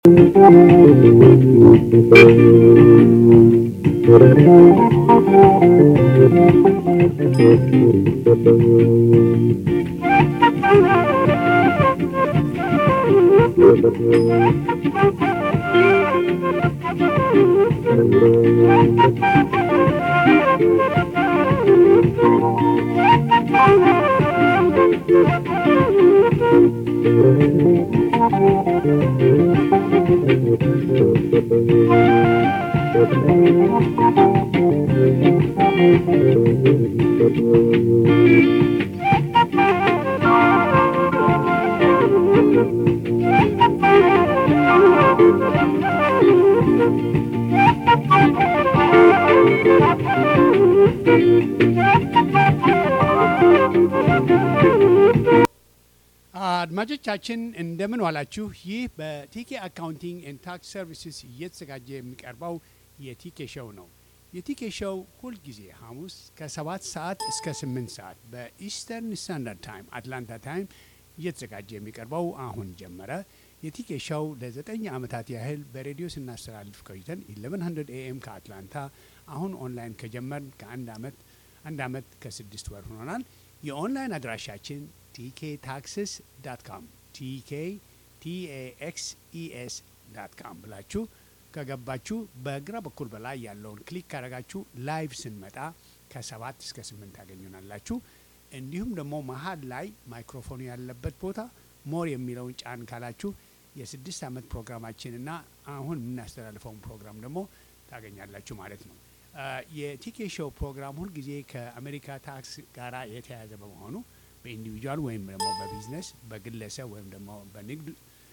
አድማጮቻችን እንደምን ዋላችሁ። ይህ በቲኬ አካውንቲንግ ኤንድ ታክስ ሰርቪስስ እየተዘጋጀ የሚቀርበው የቲኬ ሾው ነው። የቲኬ ሾው ሁልጊዜ ሐሙስ ከሰባት ሰዓት እስከ ስምንት ሰዓት በኢስተርን ስታንዳርድ ታይም አትላንታ ታይም እየተዘጋጀ የሚቀርበው አሁን ጀመረ። የቲኬ ሾው ለዘጠኝ ዓመታት ያህል በሬዲዮ ስናስተላልፍ ቆይተን 1100 ኤኤም ከአትላንታ አሁን ኦንላይን ከጀመርን ከአንድ ዓመት አንድ ዓመት ከስድስት ወር ሆኖናል። የኦንላይን አድራሻችን ቲኬ ታክስስ ዳት ካም ቲኬ ቲኤኤክስኢኤስ ዳት ካም ብላችሁ ከገባችሁ በግራ በኩል በላይ ያለውን ክሊክ ካረጋችሁ ላይቭ ስንመጣ ከሰባት እስከ ስምንት ታገኙናላችሁ። እንዲሁም ደግሞ መሀል ላይ ማይክሮፎኑ ያለበት ቦታ ሞር የሚለውን ጫን ካላችሁ የስድስት ዓመት ፕሮግራማችንና አሁን የምናስተላልፈውን ፕሮግራም ደግሞ ታገኛላችሁ ማለት ነው። የቲኬ ሾው ፕሮግራም ሁልጊዜ ከአሜሪካ ታክስ ጋራ የተያያዘ በመሆኑ በኢንዲቪጁዋል ወይም ደግሞ በቢዝነስ በግለሰብ ወይም ደግሞ በንግድ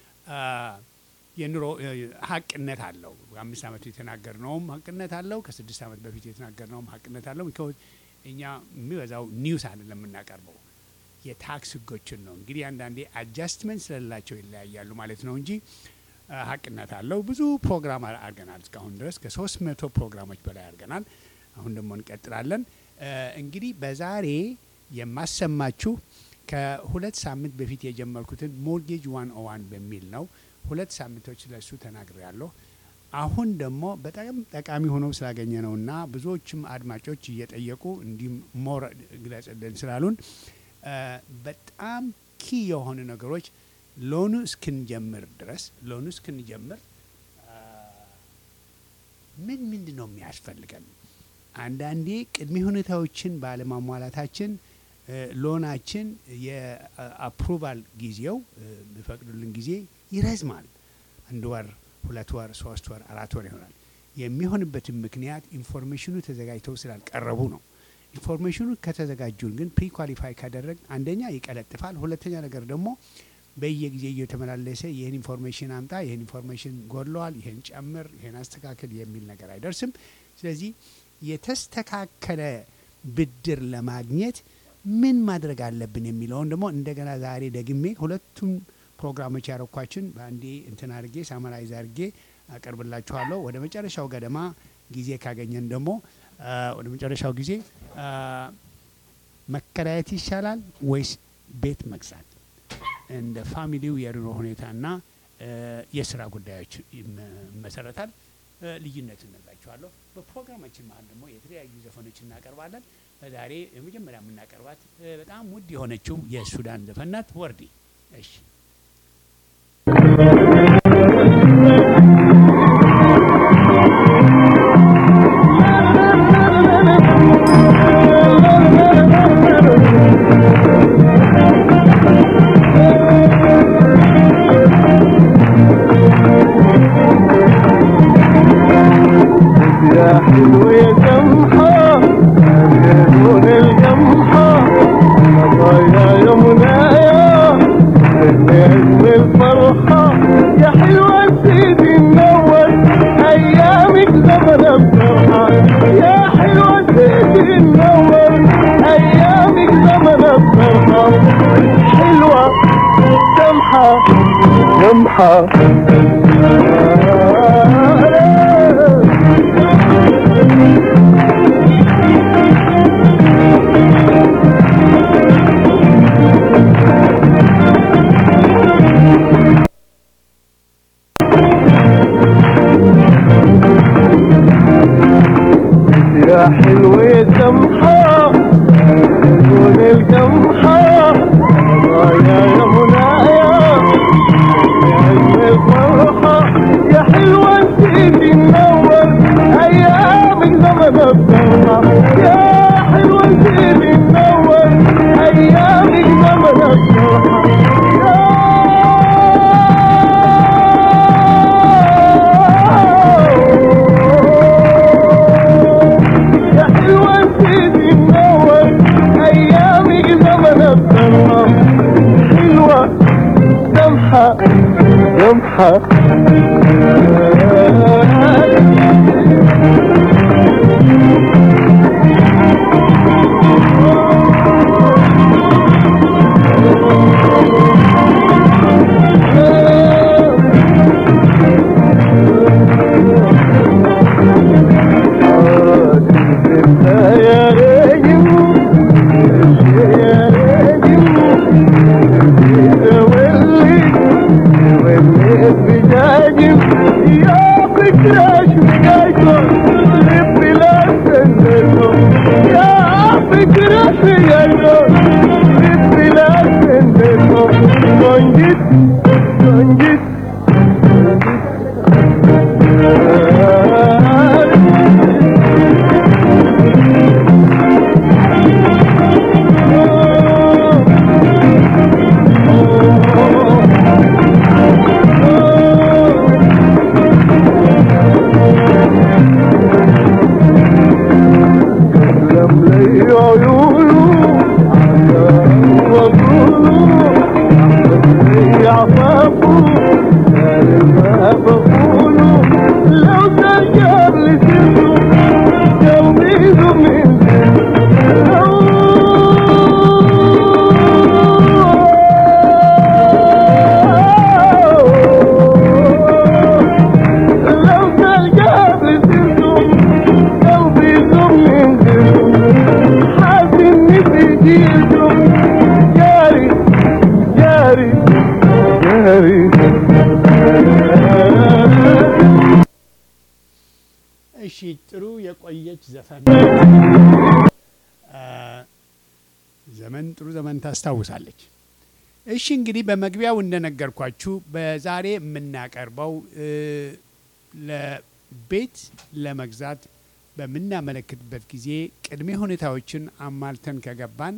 የኑሮ ሀቅነት አለው። አምስት ዓመት የተናገርነውም ሀቅነት አለው። ከስድስት ዓመት በፊት የተናገርነውም ሀቅነት አለው። እኛ የሚበዛው ኒውስ አይደለም የምናቀርበው የታክስ ህጎችን ነው። እንግዲህ አንዳንዴ አጃስትመንት ስለሌላቸው ይለያያሉ ማለት ነው እንጂ ሀቅነት አለው። ብዙ ፕሮግራም አድርገናል እስካሁን ድረስ ከሶስት መቶ ፕሮግራሞች በላይ አድርገናል። አሁን ደግሞ እንቀጥላለን። እንግዲህ በዛሬ የማሰማችሁ ከሁለት ሳምንት በፊት የጀመርኩትን ሞርጌጅ ዋን ኦ ዋን በሚል ነው። ሁለት ሳምንቶች ስለሱ ተናግሬ ያለሁ። አሁን ደግሞ በጣም ጠቃሚ ሆነው ስላገኘ ነውና ብዙዎችም አድማጮች እየጠየቁ እንዲሁም ሞር ግለጽልን ስላሉን በጣም ኪ የሆኑ ነገሮች ሎኑ እስክንጀምር ድረስ ሎኑ እስክንጀምር ምን ምንድን ነው የሚያስፈልገን? አንዳንዴ ቅድመ ሁኔታዎችን ባለማሟላታችን ሎናችን የአፕሩቫል ጊዜው የሚፈቅዱልን ጊዜ ይረዝማል። አንድ ወር፣ ሁለት ወር፣ ሶስት ወር፣ አራት ወር ይሆናል። የሚሆንበትን ምክንያት ኢንፎርሜሽኑ ተዘጋጅተው ስላልቀረቡ ነው። ኢንፎርሜሽኑ ከተዘጋጁን ግን ፕሪ ኳሊፋይ ካደረግ አንደኛ ይቀለጥፋል፣ ሁለተኛ ነገር ደግሞ በየጊዜ እየተመላለሰ ይህን ኢንፎርሜሽን አምጣ፣ ይህን ኢንፎርሜሽን ጎድለዋል፣ ይህን ጨምር፣ ይህን አስተካክል የሚል ነገር አይደርስም። ስለዚህ የተስተካከለ ብድር ለማግኘት ምን ማድረግ አለብን የሚለውን ደግሞ እንደገና ዛሬ ደግሜ ሁለቱም ፕሮግራሞች ያረኳችን በአንዴ እንትን አድርጌ ሳመራይዝ አድርጌ አቀርብላችኋለሁ። ወደ መጨረሻው ገደማ ጊዜ ካገኘን ደግሞ ወደ መጨረሻው ጊዜ መከራየት ይሻላል ወይስ ቤት መግዛት እንደ ፋሚሊው የኑሮ ሁኔታና የስራ ጉዳዮች ይመሰረታል። ልዩነት እነግራችኋለሁ። በፕሮግራማችን መሀል ደግሞ የተለያዩ ዘፈኖች እናቀርባለን። ዛሬ የመጀመሪያ የምናቀርባት በጣም ውድ የሆነችው የሱዳን ዘፈን ናት፣ ወርዲ። እሺ يا القمحة دون القمحة يا يا منايا يا أجمل فرحة يا حلوة انتي منور أيامك زمن الفرحة يا حلوة انتي منور أيامك زمن الفرحة يا حلوة انتي منور أيامك زمن الفرحة حلوة سمحة سمحة يا ريم يا ريم ولي ولي بجاجم يا فكرة شمقايكم لبي لا سندكم يا فكرة شمقايكم لبي لا سندكم كونجت كونجت لم لي عيونه وطوله لي عفافه قال ما بقوله لو ترجع لسنه قلبي من لو ترجع لسنه قلبي من حاسس في جيده جاري جاري جاري እሺ ጥሩ የቆየች ዘፈን አ፣ ዘመን ጥሩ ዘመን ታስታውሳለች። እሺ እንግዲህ በመግቢያው እንደነገርኳችሁ በዛሬ የምናቀርበው እ፣ ለቤት ለመግዛት በምናመለክትበት ጊዜ ቅድመ ሁኔታዎችን አሟልተን ከገባን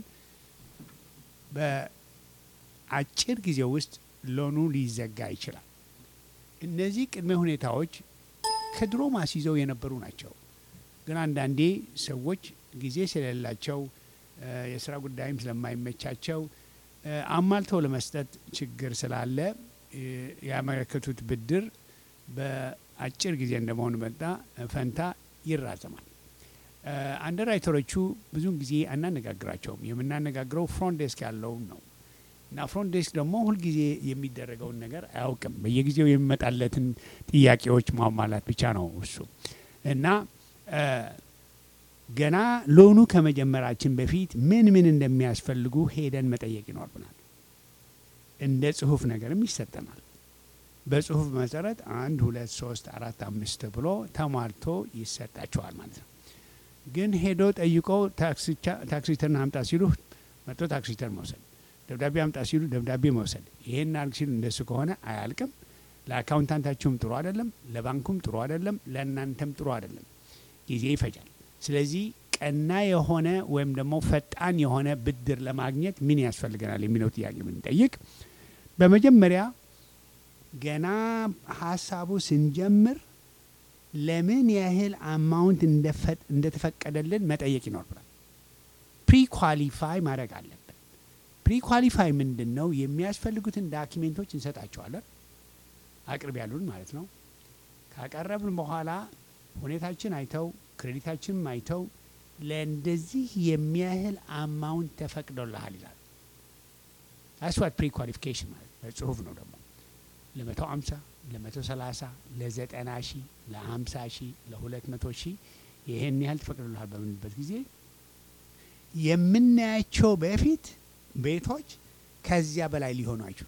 በአጭር ጊዜ ውስጥ ሎኑ ሊዘጋ ይችላል። እነዚህ ቅድመ ሁኔታዎች ከድሮ ማስይዘው የነበሩ ናቸው። ግን አንዳንዴ ሰዎች ጊዜ ስለሌላቸው እ፣ የስራ ጉዳይም ስለማይመቻቸው እ፣ አሟልተው ለመስጠት ችግር ስላለ እ፣ ያመለከቱት ብድር በአጭር ጊዜ እንደመሆኑ መጣ ፈንታ ይራዘማል። እ፣ አንደርራይተሮቹ ብዙውን ጊዜ አናነጋግራቸውም። የምናነጋግረው ፍሮንት ዴስክ ያለውን ነው እና ፍሮንት ዴስክ ደግሞ ሁልጊዜ የሚደረገውን ነገር አያውቅም። በየጊዜው የሚመጣለትን ጥያቄዎች ማሟላት ብቻ ነው እሱ እና እ፣ ገና ሎኑ ከመጀመራችን በፊት ምን ምን እንደሚያስፈልጉ ሄደን መጠየቅ ይኖርብናል። እንደ ጽሁፍ ነገርም ይሰጠናል። በጽሁፍ መሰረት አንድ ሁለት ሶስት አራት አምስት ብሎ ተሟልቶ ይሰጣቸዋል ማለት ነው። ግን ሄዶ ጠይቆ ታክሲ ተርን አምጣ ሲሉ መጥቶ ታክሲ ተርን መውሰድ፣ ደብዳቤ አምጣ ሲሉ ደብዳቤ መውሰድ፣ ይሄን አልክ ሲሉ እንደሱ ከሆነ አያልቅም። ለአካውንታንታችሁም ጥሩ አይደለም፣ ለባንኩም ጥሩ አይደለም፣ ለእናንተም ጥሩ አይደለም። ጊዜ ይፈጃል። ስለዚህ ቀና የሆነ ወይም ደግሞ ፈጣን የሆነ ብድር ለማግኘት ምን ያስፈልገናል የሚለው ጥያቄ ብንጠይቅ በመጀመሪያ ገና ሀሳቡ ስንጀምር ለምን ያህል አማውንት እንደተፈቀደልን መጠየቅ ይኖርብናል። ፕሪ ኳሊፋይ ማድረግ አለብን። ፕሪ ኳሊፋይ ምንድን ነው? የሚያስፈልጉትን ዳኪሜንቶች እንሰጣቸዋለን። አቅርብ ያሉን ማለት ነው። ካቀረብን በኋላ ሁኔታችን አይተው ክሬዲታችንም አይተው ለእንደዚህ የሚያህል አማውንት ተፈቅዶልሃል ይላል። አስዋት ፕሪ ኳሊፊኬሽን ማለት በጽሁፍ ነው ደግሞ ለመቶ አምሳ ለመቶ ሰላሳ ለዘጠና ሺህ ለሀምሳ ሺህ ለሁለት መቶ ሺህ ይህን ያህል ተፈቅዶልሃል በምንበት ጊዜ የምናያቸው በፊት ቤቶች ከዚያ በላይ ሊሆኑ አይችሉ።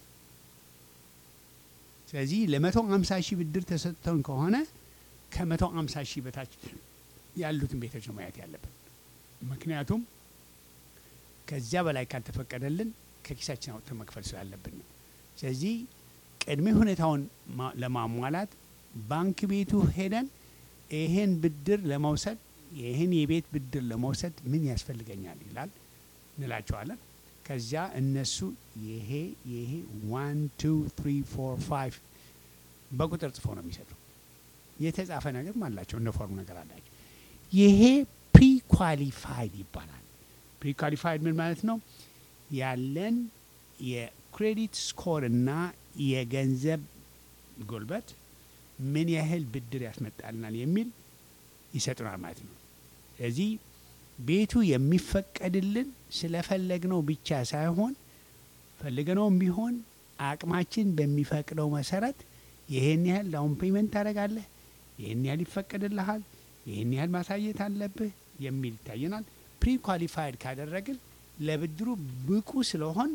ስለዚህ ለመቶ አምሳ ሺህ ብድር ተሰጥተውን ከሆነ ከመቶ አምሳ ሺህ በታች ያሉትን ቤቶች ነው ማየት ያለብን። ምክንያቱም ከዚያ በላይ ካልተፈቀደልን ከኪሳችን አውጥተን መክፈል ስላለብን ነው። ስለዚህ ቅድመ ሁኔታውን ማ- ለማሟላት ባንክ ቤቱ ሄደን ይሄን ብድር ለመውሰድ ይህን የቤት ብድር ለመውሰድ ምን ያስፈልገኛል ይላል እንላቸዋለን። ከዚያ እነሱ ይሄ ይሄ ዋን ቱ ትሪ ፎር ፋይቭ በቁጥር ጽፎ ነው የሚሰጡ። የተጻፈ ነገር አላቸው፣ እነ ፎርም ነገር አላቸው። ይሄ ፕሪ ኳሊፋይድ ይባላል። ፕሪ ኳሊፋይድ ምን ማለት ነው? ያለን የክሬዲት ስኮር እና የገንዘብ ጉልበት ምን ያህል ብድር ያስመጣልናል የሚል ይሰጡናል ማለት ነው። ስለዚህ ቤቱ የሚፈቀድልን ስለፈለግነው ብቻ ሳይሆን ፈልገነውም ቢሆን አቅማችን በሚፈቅደው መሰረት ይህን ያህል ዳውን ፔመንት ታደርጋለህ፣ ይህን ያህል ይፈቀድልሃል፣ ይህን ያህል ማሳየት አለብህ የሚል ይታየናል። ፕሪ ኳሊፋይድ ካደረግን ለብድሩ ብቁ ስለሆን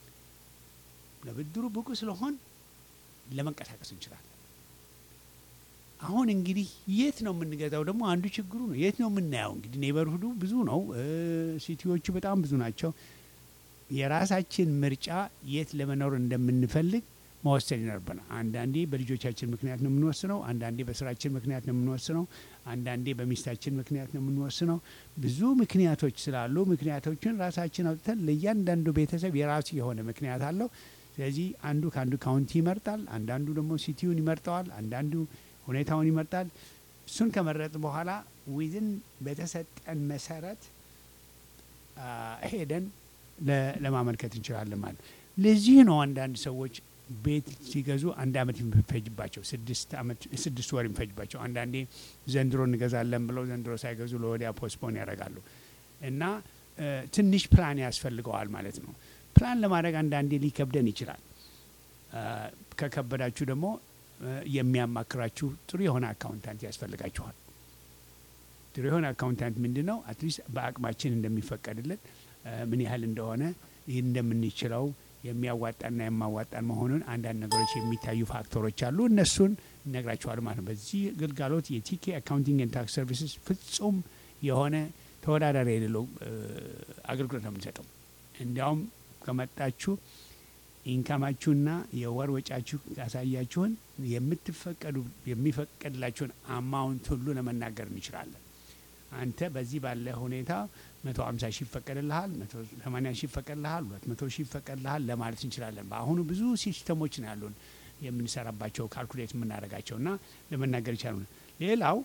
ለብድሩ ብቁ ስለሆን ለመንቀሳቀስ እንችላለን። አሁን እንግዲህ የት ነው የምንገዛው? ደግሞ አንዱ ችግሩ ነው። የት ነው የምናየው? እንግዲህ ኔበርሁዱ ብዙ ነው፣ እ ሲቲዎቹ በጣም ብዙ ናቸው። የራሳችን ምርጫ የት ለመኖር እንደምንፈልግ መወሰን ይኖርብናል። አንዳንዴ በልጆቻችን ምክንያት ነው የምንወስነው፣ አንዳንዴ በስራችን ምክንያት ነው የምንወስነው፣ አንዳንዴ በሚስታችን ምክንያት ነው የምንወስነው። ብዙ ምክንያቶች ስላሉ ምክንያቶችን ራሳችን አውጥተን ለእያንዳንዱ ቤተሰብ የራሱ የሆነ ምክንያት አለው። ስለዚህ አንዱ ከአንዱ ካውንቲ ይመርጣል፣ አንዳንዱ ደግሞ ሲቲውን ይመርጠዋል፣ አንዳንዱ ሁኔታውን ይመርጣል። እሱን ከመረጥ በኋላ ዊዝን በተሰጠን መሰረት አ፣ ሄደን ለ- ለማመልከት እንችላለን ማለት ነው። ለዚህ ነው አንዳንድ ሰዎች ቤት ሲገዙ አንድ አመት የሚፈጅባቸው ስድስት አመት ስድስት ወር የሚፈጅባቸው አንዳንዴ ዘንድሮ እንገዛለን ብለው ዘንድሮ ሳይገዙ ለወዲያ ፖስፖን ያደርጋሉ እና እ፣ ትንሽ ፕላን ያስፈልገዋል ማለት ነው። ፕላን ለማድረግ አንዳንዴ ሊከብደን ይችላል። አ፣ ከከበዳችሁ ደግሞ እ፣ የሚያማክራችሁ ጥሩ የሆነ አካውንታንት ያስፈልጋችኋል። ጥሩ የሆነ አካውንታንት ምንድን ነው? አትሊስት በአቅማችን እንደሚፈቀድልን እ፣ ምን ያህል እንደሆነ ይህን እንደምንችለው የሚያዋጣና የማዋጣን መሆኑን አንዳንድ ነገሮች የሚታዩ ፋክተሮች አሉ። እነሱን እነግራችኋል ማለት ነው። በዚህ ግልጋሎት የቲኬ አካውንቲንግ ኤንድ ታክስ ሰርቪስስ ፍጹም የሆነ ተወዳዳሪ የሌለው እ፣ አገልግሎት ነው የምንሰጠው። እንዲያውም ከመጣችሁ ኢንካማችሁና የወር ወጫችሁ ያሳያችሁን የምትፈቀዱ የሚፈቀድላችሁን አማውንት ሁሉ ለመናገር እንችላለን። አንተ በዚህ ባለ ሁኔታ መቶ ሀምሳ ሺህ ይፈቀድልሃል፣ መቶ ሰማኒያ ሺህ ይፈቀድልሃል፣ ሁለት መቶ ሺህ ይፈቀድልሃል ለማለት እንችላለን። በአሁኑ ብዙ ሲስተሞች ነው ያሉን የምንሰራባቸው ካልኩሌት የምናደርጋቸው እና ለመናገር ይቻላል። ሌላው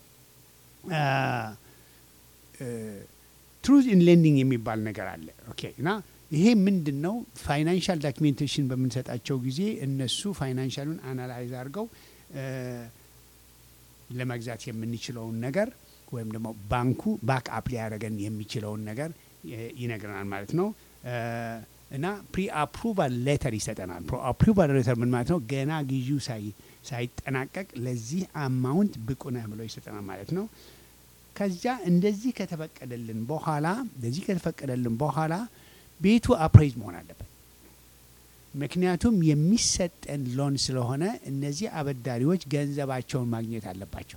ትሩዝ ኢን ሌንዲንግ የሚባል ነገር አለ። ኦኬ እና ይሄ ምንድን ነው? ፋይናንሻል ዶኪሜንቴሽን በምንሰጣቸው ጊዜ እነሱ ፋይናንሻሉን አናላይዝ አድርገው እ፣ ለመግዛት የምንችለውን ነገር ወይም ደግሞ ባንኩ ባክ አፕ ሊያደርገን የሚችለውን ነገር እ፣ ይነግረናል ማለት ነው እ፣ እና ፕሪ አፕሩቫል ሌተር ይሰጠናል። ፕሪ አፕሩቫል ሌተር ምን ማለት ነው? ገና ግዢው ሳይ- ሳይጠናቀቅ ለዚህ አማውንት ብቁ ነህ ብሎ ይሰጠናል ማለት ነው። ከዚያ እንደዚህ ከተፈቀደልን በኋላ እንደዚህ ከተፈቀደልን በኋላ ቤቱ አፕሬዝ መሆን አለበት። ምክንያቱም የሚሰጠን ሎን ስለሆነ እነዚህ አበዳሪዎች ገንዘባቸውን ማግኘት አለባቸው።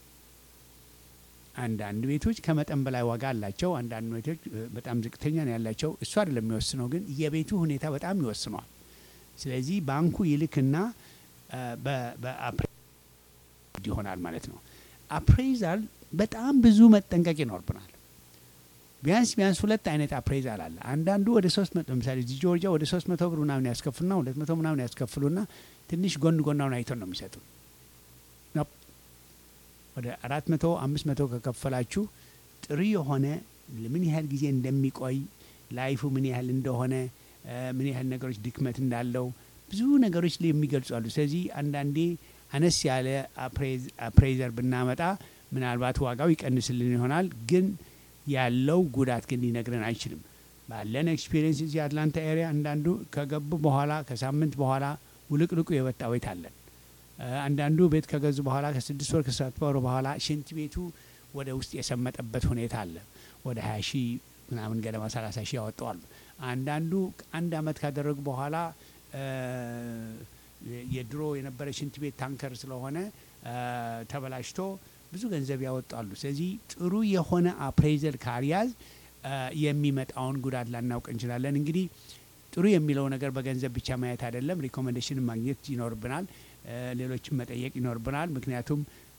አንዳንድ ቤቶች ከመጠን በላይ ዋጋ አላቸው። አንዳንድ ቤቶች እ፣ በጣም ዝቅተኛ ነው ያላቸው። እሱ አይደለም የሚወስነው፣ ግን የቤቱ ሁኔታ በጣም ይወስነዋል። ስለዚህ ባንኩ ይልክና እ፣ በ- በአፕሬዝ ይሆናል ማለት ነው። አፕሬዛል በጣም ብዙ መጠንቀቅ ይኖርብናል። ቢያንስ ቢያንስ ሁለት አይነት አፕሬዛል አለ። አንዳንዱ ወደ ሶስት መቶ ለምሳሌ እዚህ ጆርጂያ ወደ ሶስት መቶ ብር ምናምን ያስከፍሉና ሁለት መቶ ምናምን ያስከፍሉና ትንሽ ጎን ጎናውን አይተው ነው የሚሰጡ ኖፕ። ወደ አራት መቶ አምስት መቶ ከከፈላችሁ ጥሩ የሆነ ምን ያህል ጊዜ እንደሚቆይ ላይፉ ምን ያህል እንደሆነ እ፣ ምን ያህል ነገሮች ድክመት እንዳለው ብዙ ነገሮች ላይ የሚገልጹ አሉ። ስለዚህ አንዳንዴ አነስ ያለ አፕሬዝ- አፕሬዘር ብናመጣ ምናልባት ዋጋው ይቀንስልን ይሆናል ግን ያለው ጉዳት ግን ሊነግረን አይችልም። ባለን ኤክስፒሪየንስ እዚህ አትላንታ ኤሪያ አንዳንዱ ከገቡ በኋላ ከሳምንት በኋላ ውልቅልቁ የወጣ ቤት አለን። እ፣ አንዳንዱ ቤት ከገዙ በኋላ ከስድስት ወር ከሰባት ወር በኋላ ሽንት ቤቱ ወደ ውስጥ የሰመጠበት ሁኔታ አለ። ወደ ሀያ ሺህ ምናምን ገደማ ሰላሳ ሺህ ያወጣዋሉ። አንዳንዱ አንድ አመት ካደረጉ በኋላ እ፣ የድሮ የነበረ ሽንት ቤት ታንከር ስለሆነ እ፣ ተበላሽቶ ብዙ ገንዘብ ያወጣሉ። ስለዚህ ጥሩ የሆነ አፕሬዘል ካልያዝ አ፣ የሚመጣውን ጉዳት ላናውቅ እንችላለን። እንግዲህ ጥሩ የሚለው ነገር በገንዘብ ብቻ ማየት አይደለም። ሪኮሜንዴሽን ማግኘት ይኖርብናል። አ፣ ሌሎችን መጠየቅ ይኖርብናል። ምክንያቱም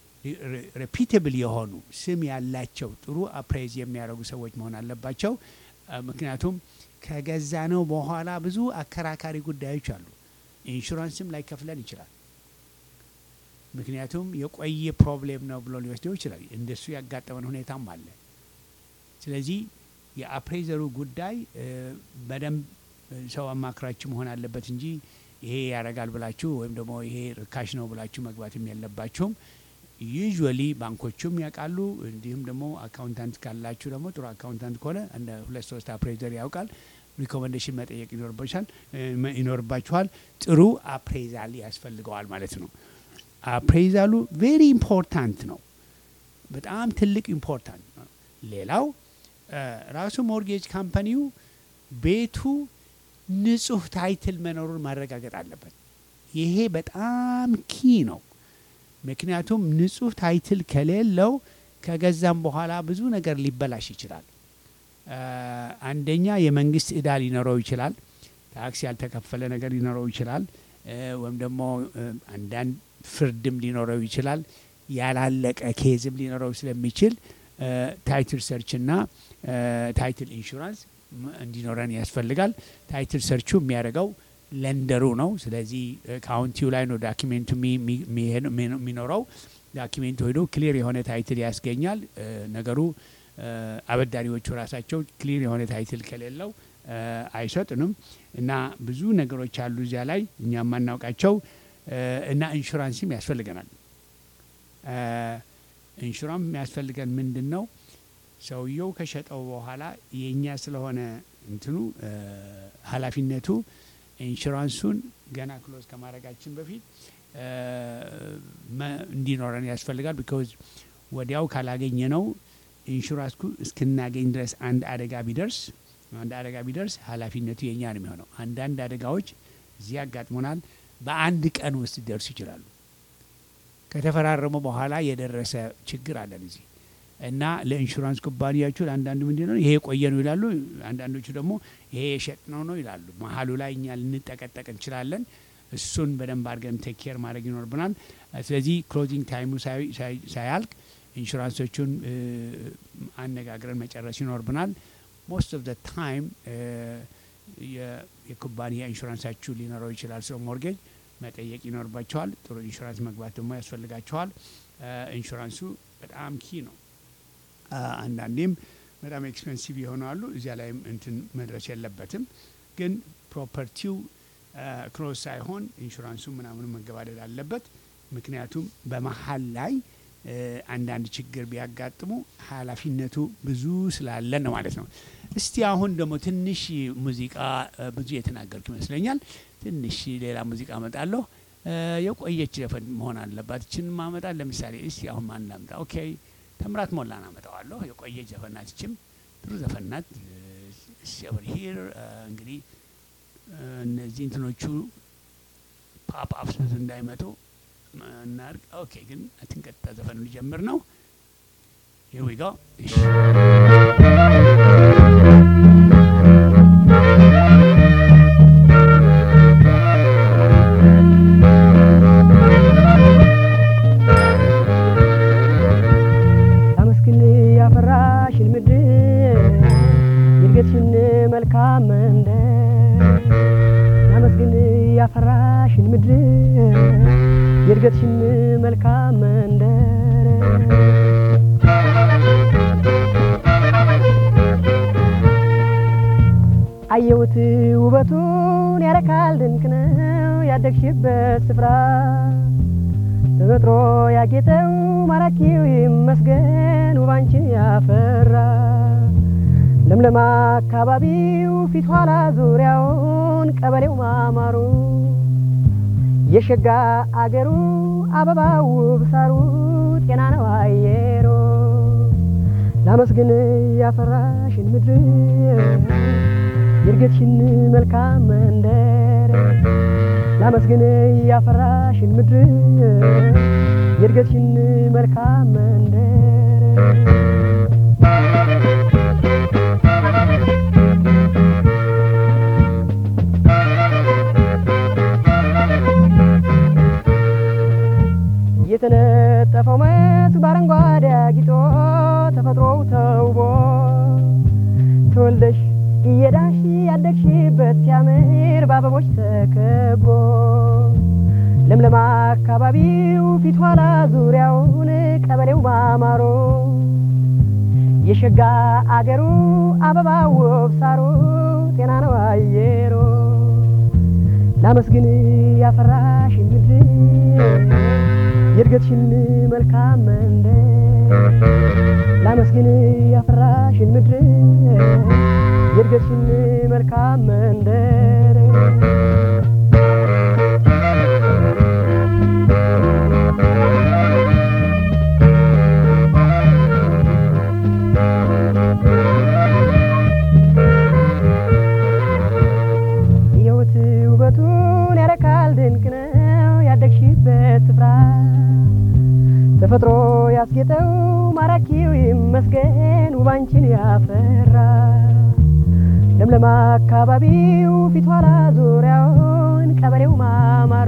ሬፒቴብል የሆኑ ስም ያላቸው ጥሩ አፕሬዝ የሚያደርጉ ሰዎች መሆን አለባቸው። አ፣ ምክንያቱም ከገዛ ነው በኋላ ብዙ አከራካሪ ጉዳዮች አሉ። ኢንሹራንስም ላይ ከፍለን ይችላል። ምክንያቱም የቆየ ፕሮብሌም ነው ብሎ ሊወስደው ይችላል። እንደሱ ያጋጠመን ሁኔታም አለ። ስለዚህ የአፕሬዘሩ ጉዳይ እ፣ በደንብ እ፣ ሰው አማክራችሁ መሆን አለበት እንጂ ይሄ ያደርጋል ብላችሁ ወይም ደግሞ ይሄ ርካሽ ነው ብላችሁ መግባትም የለባችሁም። ዩዥዋሊ ባንኮቹም ያውቃሉ። እንዲሁም ደግሞ አካውንታንት ካላችሁ ደግሞ ጥሩ አካውንታንት ከሆነ እንደ ሁለት ሶስት አፕሬዘር ያውቃል። ሪኮመንዴሽን መጠየቅ ይኖርባችኋል እ፣ ይኖርባችኋል። ጥሩ አፕሬዛል ያስፈልገዋል ማለት ነው። አፕሬዛሉ ቬሪ ኢምፖርታንት ነው። በጣም ትልቅ ኢምፖርታንት ነው። ሌላው እ፣ ራሱ ሞርጌጅ ካምፓኒው ቤቱ ንጹህ ታይትል መኖሩን ማረጋገጥ አለበት። ይሄ በጣም ኪ ነው። ምክንያቱም ንጹህ ታይትል ከሌለው ከገዛም በኋላ ብዙ ነገር ሊበላሽ ይችላል። እ፣ አንደኛ የመንግስት እዳ ሊኖረው ይችላል። ታክስ ያልተከፈለ ነገር ሊኖረው ይችላል። እ፣ ወይም ደግሞ እ፣ አንዳንድ ፍርድም ሊኖረው ይችላል። ያላለቀ ኬዝም ሊኖረው ስለሚችል እ፣ ታይትል ሰርችና እ፣ ታይትል ኢንሹራንስ ም- እንዲኖረን ያስፈልጋል። ታይትል ሰርቹ የሚያደርገው ለንደሩ ነው። ስለዚህ እ፣ ካውንቲው ላይ ነው ዳኪሜንቱ የሚ- የሚ- የሚሄድ- የሚ- የሚኖረው። ዳኪሜንቱ ሄዶ ክሊር የሆነ ታይትል ያስገኛል። እ፣ ነገሩ እ፣ አበዳሪዎቹ ራሳቸው ክሊር የሆነ ታይትል ከሌለው እ፣ አይሰጡንም እና ብዙ ነገሮች አሉ እዚያ ላይ እኛ የማናውቃቸው እ፣ እና ኢንሹራንስም ያስፈልገናል። እ፣ ኢንሹራንስ የሚያስፈልገን ምንድን ነው? ሰውየው ከሸጠው በኋላ የእኛ ስለሆነ እንትኑ እ፣ ኃላፊነቱ ኢንሹራንሱን ገና ክሎዝ ከማድረጋችን በፊት እ፣ መ- እንዲኖረን ያስፈልጋል። ቢካዝ ወዲያው ካላገኘ ነው ኢንሹራንስኩ እስክናገኝ ድረስ አንድ አደጋ ቢደርስ አንድ አደጋ ቢደርስ ኃላፊነቱ የእኛ ነው የሚሆነው። አንዳንድ አደጋዎች እዚህ ያጋጥሙናል። በአንድ ቀን ውስጥ ሊደርሱ ይችላሉ። ከተፈራረሙ በኋላ የደረሰ ችግር አለን እዚህ እና ለኢንሹራንስ ኩባንያዎቹ ለአንዳንዱ ምንድን ነው ይሄ የቆየ ነው ይላሉ። አንዳንዶቹ ደግሞ ይሄ የሸጥነው ነው ይላሉ። መሀሉ ላይ እኛ ልንጠቀጠቅ እንችላለን። እሱን በደንብ አድርገን ቴክ ኬር ማድረግ ይኖርብናል። ስለዚህ ክሎዚንግ ታይሙ ሳይ- ሳይ- ሳያልቅ ኢንሹራንሶቹን እ፣ አነጋግረን መጨረስ ይኖርብናል። ሞስት ኦፍ ዘ ታይም የኩባንያ ኢንሹራንሳችሁ ሊኖረው ይችላል። ሰው ሞርጌጅ መጠየቅ ይኖርባቸዋል። ጥሩ ኢንሹራንስ መግባት ደግሞ ያስፈልጋቸዋል። እ፣ ኢንሹራንሱ በጣም ኪ ነው። አ፣ አንዳንዴም በጣም ኤክስፔንሲቭ ይሆናሉ። እዚያ ላይም እንትን መድረስ የለበትም። ግን ፕሮፐርቲው ክሎዝ ሳይሆን ኢንሹራንሱ ምናምኑ መገባደድ አለበት። ምክንያቱም በመሀል ላይ እ፣ አንዳንድ ችግር ቢያጋጥሙ ኃላፊነቱ ብዙ ስላለን ነው ማለት ነው። እስቲ አሁን ደግሞ ትንሽ ሙዚቃ እ፣ ብዙ የተናገርኩ ይመስለኛል። ትንሽ ሌላ ሙዚቃ አመጣለሁ። እ፣ የቆየች ዘፈን መሆን አለባት። ይችን ማመጣ ለምሳሌ እስቲ አሁን ማን ላምጣ? ኦኬ ተምራት ሞላን አመጣዋለሁ። የቆየች ዘፈን ናት። ይችም ጥሩ ዘፈን ናት። ኦቨር ሂር እንግዲህ እ፣ እነዚህ እንትኖቹ ፓፕ አፕስ እንዳይመጡ እናርግ። ኦኬ ግን አትንቀጥታ ዘፈኑ ሊጀምር ነው። ሂር ዊ ጎ ተመስግን ያፈራሽን ምድር የእድገትሽን መልካም መንደር ተመስግን ያፈራሽን ምድር የእድገትሽን መልካም መንደር አየሁት ውበቱን ያረካል ድንቅ ነው ያደግሽበት ስፍራ ተፈጥሮ ያጌጠው ማራኪው ይመስገን ውባንችን ያፈራ ለምለም አካባቢው ፊት ኋላ ዙሪያውን ቀበሌው ማማሩ የሸጋ አገሩ አበባው ውብ ሳሩ ጤና ነው አየሮ ላመስግን ያፈራሽን ምድር የእድገትሽን መልካም መንደር ላመስግን ያፈራሽን ምድር የእድገትሽን መልካም መንደር የተነጠፈው መስክ በአረንጓዴ አጊጦ ተፈጥሮው ተውቦ ተወልደሽ እየዳሽ ያደግሽበት ሲያምር በአበቦች ተከቦ ለምለም አካባቢው ፊት ኋላ ዙሪያውን ቀበሌው ማማሮ የሸጋ አገሩ አበባ ውብ ሳሩ ጤና ነው አየሮ ላመስግን ያፈራሽን ምድር የእድገትሽን መልካም መንደር ላመስግን ያፈራሽን ምድር የእድገትሽን መልካም መንደር የሕይወት ውበቱን ያረካል ድንቅ ነው ያደግሽበት ስፍራ ተፈጥሮ ያስጌጠው ማራኪው ይመስገን ውባንችን ያፈራ ለምለም አካባቢው ፊት ኋላ ዙሪያውን ቀበሌው ማማሩ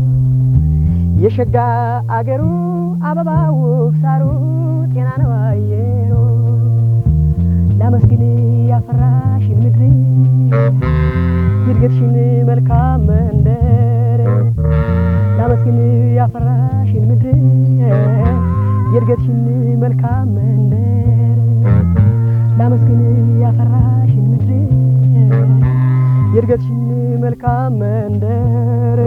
የሸጋ አገሩ አበባ ውብ ሳሩ ጤና ነው አየሩ ላመስግን ያፈራሽን ምድር የእድገትሽን መልካም መንደር ላመስግን ያፈራሽን ምድር የእድገትሽን መልካም መንደር ላመስግን ያፈራሽን ምድር የእድገትሽን መልካም መንደር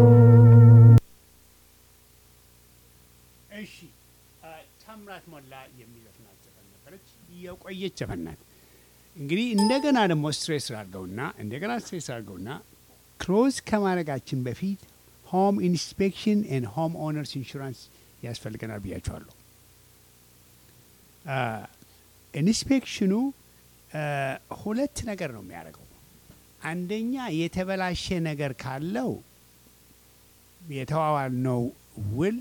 እሺ ታምራት ሞላ የሚዘፍናት ዘፈን ነበረች። የቆየች ዘፈን ናት። እንግዲህ እንደገና ደግሞ ስትሬስ አድርገውና እንደገና ስትሬስ አድርገውና ክሎዝ ከማድረጋችን በፊት ሆም ኢንስፔክሽን ኤንድ ሆም ኦነርስ ኢንሹራንስ ያስፈልገናል ብያቸዋለሁ። ኢንስፔክሽኑ ሁለት ነገር ነው የሚያደርገው። አንደኛ የተበላሸ ነገር ካለው የተዋዋልነው ውል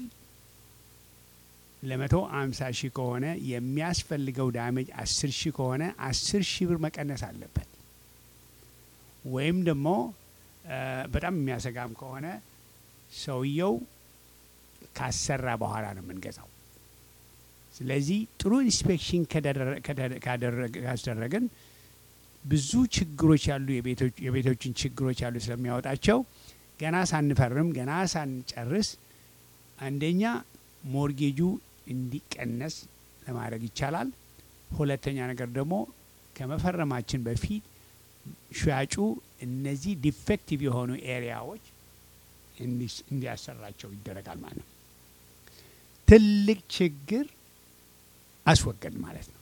ለመቶ አምሳ ሺህ ከሆነ የሚያስፈልገው ዳሜጅ አስር ሺህ ከሆነ አስር ሺህ ብር መቀነስ አለበት። ወይም ደግሞ በጣም የሚያሰጋም ከሆነ ሰውየው ካሰራ በኋላ ነው የምንገዛው። ስለዚህ ጥሩ ኢንስፔክሽን ካስደረግን ብዙ ችግሮች ያሉ የቤቶችን ችግሮች ያሉ ስለሚያወጣቸው ገና ሳንፈርም ገና ሳንጨርስ አንደኛ ሞርጌጁ እንዲቀነስ ለማድረግ ይቻላል። ሁለተኛ ነገር ደግሞ ከመፈረማችን በፊት ሻጩ እነዚህ ዲፌክቲቭ የሆኑ ኤሪያዎች እንዲያሰራቸው ይደረጋል ማለት ነው። ትልቅ ችግር አስወገድ ማለት ነው።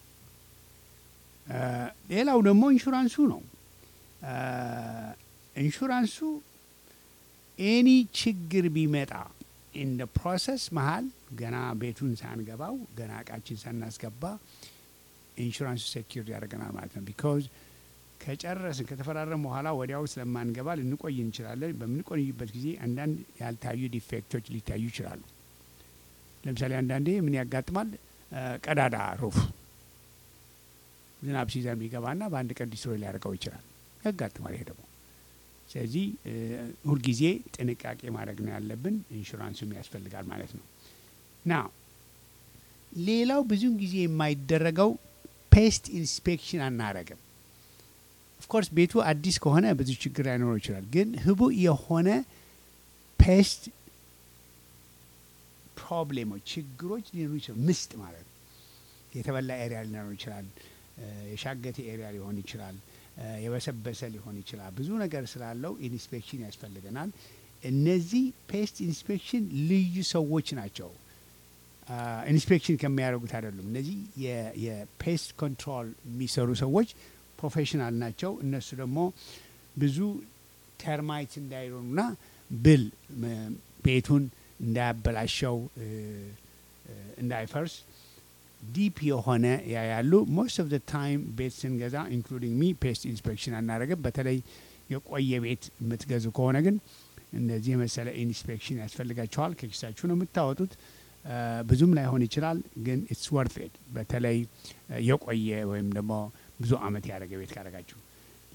ሌላው ደግሞ ኢንሹራንሱ ነው። ኢንሹራንሱ ኤኒ ችግር ቢመጣ ኢን ፕሮሰስ መሀል ገና ቤቱን ሳንገባው ገና እቃችን ሳናስገባ ኢንሹራንሱ ሴኪር ያደርገናል ማለት ነው። ቢካዝ ከጨረስን ከተፈራረም በኋላ ወዲያው ስለማንገባ ልንቆይ እንችላለን። በምንቆይበት ጊዜ አንዳንድ ያልታዩ ዲፌክቶች ሊታዩ ይችላሉ። ለምሳሌ አንዳንዴ ምን ያጋጥማል? ቀዳዳ ሩፍ ዝናብ ሲዘንብ ይገባና በአንድ ቀን ዲስትሮይ ሊያደርገው ይችላል። ያጋጥማል ይሄ ደግሞ ስለዚህ ሁልጊዜ ጥንቃቄ ማድረግ ነው ያለብን። ኢንሹራንሱም ያስፈልጋል ማለት ነው። ና ሌላው ብዙውን ጊዜ የማይደረገው ፔስት ኢንስፔክሽን አናረግም። ኦፍኮርስ ቤቱ አዲስ ከሆነ ብዙ ችግር ላይኖረው ይችላል። ግን ህቡዕ የሆነ ፔስት ፕሮብሌሞች፣ ችግሮች ሊኖሩ ይችላል። ምስጥ ማለት ነው። የተበላ ኤሪያ ሊኖረው ይችላል። የሻገቴ ኤሪያ ሊሆን ይችላል። የበሰበሰ ሊሆን ይችላል። ብዙ ነገር ስላለው ኢንስፔክሽን ያስፈልገናል። እነዚህ ፔስት ኢንስፔክሽን ልዩ ሰዎች ናቸው። ኢንስፔክሽን ከሚያደርጉት አይደሉም። እነዚህ የፔስት ኮንትሮል የሚሰሩ ሰዎች ፕሮፌሽናል ናቸው። እነሱ ደግሞ ብዙ ተርማይት እንዳይሆኑና ብል ቤቱን እንዳያበላሸው እንዳይፈርስ ዲፕ የሆነ ያያሉ። ሞስት ኦፍ ዘ ታይም ቤት ስንገዛ ኢንክሉዲንግ ሚ ፔስት ኢንስፔክሽን አናደርግም። በተለይ የቆየ ቤት የምትገዙ ከሆነ ግን እንደዚህ የመሰለ ኢንስፔክሽን ያስፈልጋቸዋል። ከኪሳችሁ ነው የምታወጡት። ብዙም ላይሆን ይችላል፣ ግን ኢትስ ወርት ኢት በተለይ የቆየ ወይም ደግሞ ብዙ አመት ያደረገ ቤት ካደረጋችሁ።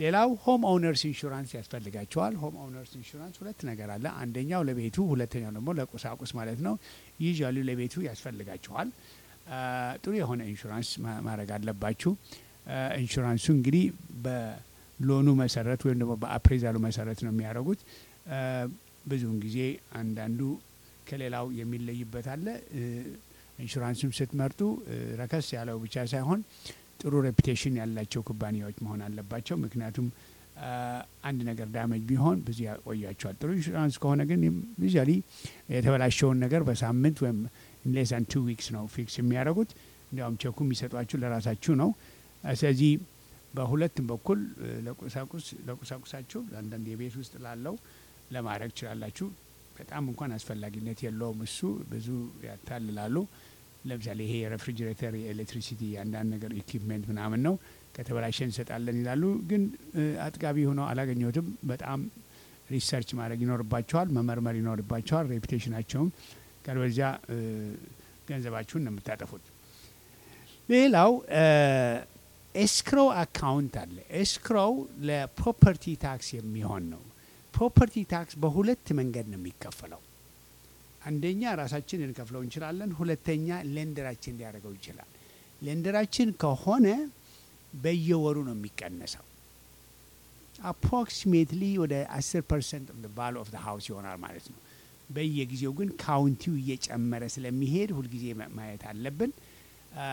ሌላው ሆም ኦውነርስ ኢንሹራንስ ያስፈልጋቸዋል። ሆም ኦውነርስ ኢንሹራንስ ሁለት ነገር አለ። አንደኛው ለቤቱ፣ ሁለተኛው ደግሞ ለቁሳቁስ ማለት ነው። ይዣሉ ለቤቱ ያስፈልጋቸዋል። አ፣ ጥሩ የሆነ ኢንሹራንስ ማ- ማድረግ አለባችሁ። አ፣ ኢንሹራንሱ እንግዲህ በሎኑ መሰረት ወይም ደግሞ በአፕሬዛሉ መሰረት ነው የሚያደርጉት። አ፣ ብዙውን ጊዜ አንዳንዱ ከሌላው የሚለይበት አለ። እ፣ ኢንሹራንሱን ስትመርጡ እ፣ ረከስ ያለው ብቻ ሳይሆን ጥሩ ሬፑቴሽን ያላቸው ኩባንያዎች መሆን አለባቸው። ምክንያቱም አ፣ አንድ ነገር ዳመጅ ቢሆን ብዙ ያቆያቸዋል። ጥሩ ኢንሹራንስ ከሆነ ግን ዩዛሊ የተበላሸውን ነገር በሳምንት ወይም ሌሳን ቱ ዊክስ ነው ፊክስ የሚያደርጉት። እንዲያውም ቸኩ የሚሰጧችሁ ለራሳችሁ ነው። አ፣ ስለዚህ በሁለቱም በኩል እ፣ ለቁሳቁስ ለቁሳቁሳችሁ አንዳንድ የቤት ውስጥ ላለው ለማድረግ ትችላላችሁ። በጣም እንኳን አስፈላጊነት የለውም። እሱ ብዙ ያታልላሉ። ለምሳሌ ይሄ የሬፍሪጅሬተር የኤሌክትሪሲቲ የአንዳንድ ነገር ኢኩፕሜንት ምናምን ነው ከተበላሸ እንሰጣለን ይላሉ። ግን እ፣ አጥጋቢ ሆነው አላገኘሁትም። በጣም ሪሰርች ማድረግ ይኖርባቸዋል፣ መመርመር ይኖርባቸዋል ሬፑቴሽናቸውም ካልበዚያ እ፣ ገንዘባችሁን ነው የምታጠፉት። ሌላው ኤስክሮው አካውንት አለ። ኤስክሮው ለፕሮፐርቲ ታክስ የሚሆን ነው። ፕሮፐርቲ ታክስ በሁለት መንገድ ነው የሚከፈለው። አንደኛ ራሳችን ልንከፍለው እንችላለን። ሁለተኛ ሌንደራችን ሊያደርገው ይችላል። ሌንደራችን ከሆነ በየወሩ ነው የሚቀነሰው። አፕሮክሲሜትሊ ወደ 10 ፐርሰንት ቫሉ ኦፍ ሃውስ ይሆናል ማለት ነው። በየጊዜው ግን ካውንቲው እየጨመረ ስለሚሄድ ሁልጊዜ ማ- ማየት አለብን። አ፣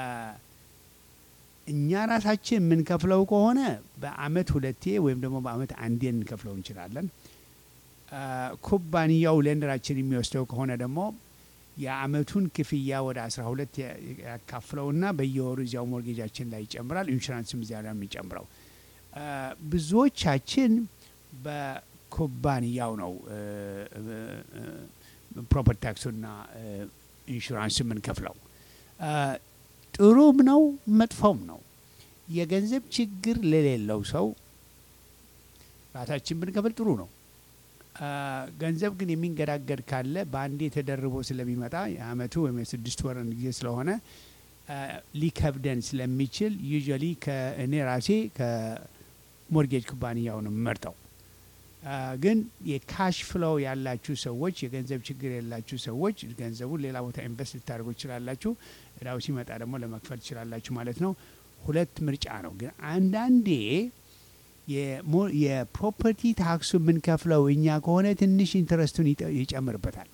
እኛ ራሳችን የምንከፍለው ከሆነ በአመት ሁለቴ ወይም ደግሞ በአመት አንዴ እንከፍለው እንችላለን። አ፣ ኩባንያው ሌንደራችን የሚወስደው ከሆነ ደግሞ የአመቱን ክፍያ ወደ 12 ያ- ያካፍለውና በየወሩ እዚያው ሞርጌጃችን ላይ ይጨምራል። ኢንሹራንስም እዚያ ላይ ነው የሚጨምረው። አ፣ ብዙዎቻችን በኩባንያው ነው ፕሮፐርቲ ታክሱና ኢንሹራንስ የምንከፍለው። አ፣ ጥሩም ነው መጥፎም ነው። የገንዘብ ችግር ለሌለው ሰው ራሳችን ብንከፍል ጥሩ ነው። አ፣ ገንዘብ ግን የሚንገዳገድ ካለ በአንዴ ተደርቦ ስለሚመጣ የአመቱ ወይም የስድስት ወርን ጊዜ ስለሆነ አ፣ ሊከብደን ስለሚችል ዩዥዋሊ ከእኔ ራሴ ከሞርጌጅ ኩባንያው ነው የምመርጠው። አ፣ ግን የካሽ ፍሎው ያላችሁ ሰዎች፣ የገንዘብ ችግር የላችሁ ሰዎች ገንዘቡን ሌላ ቦታ ኢንቨስት ልታደርጉ ትችላላችሁ። እዳው ሲመጣ ደግሞ ለመክፈል ትችላላችሁ ማለት ነው። ሁለት ምርጫ ነው። ግን አንዳንዴ የሞ- የፕሮፐርቲ ታክሱ የምንከፍለው እኛ ከሆነ ትንሽ ኢንትረስቱን ይጠ- ይጨምርበታል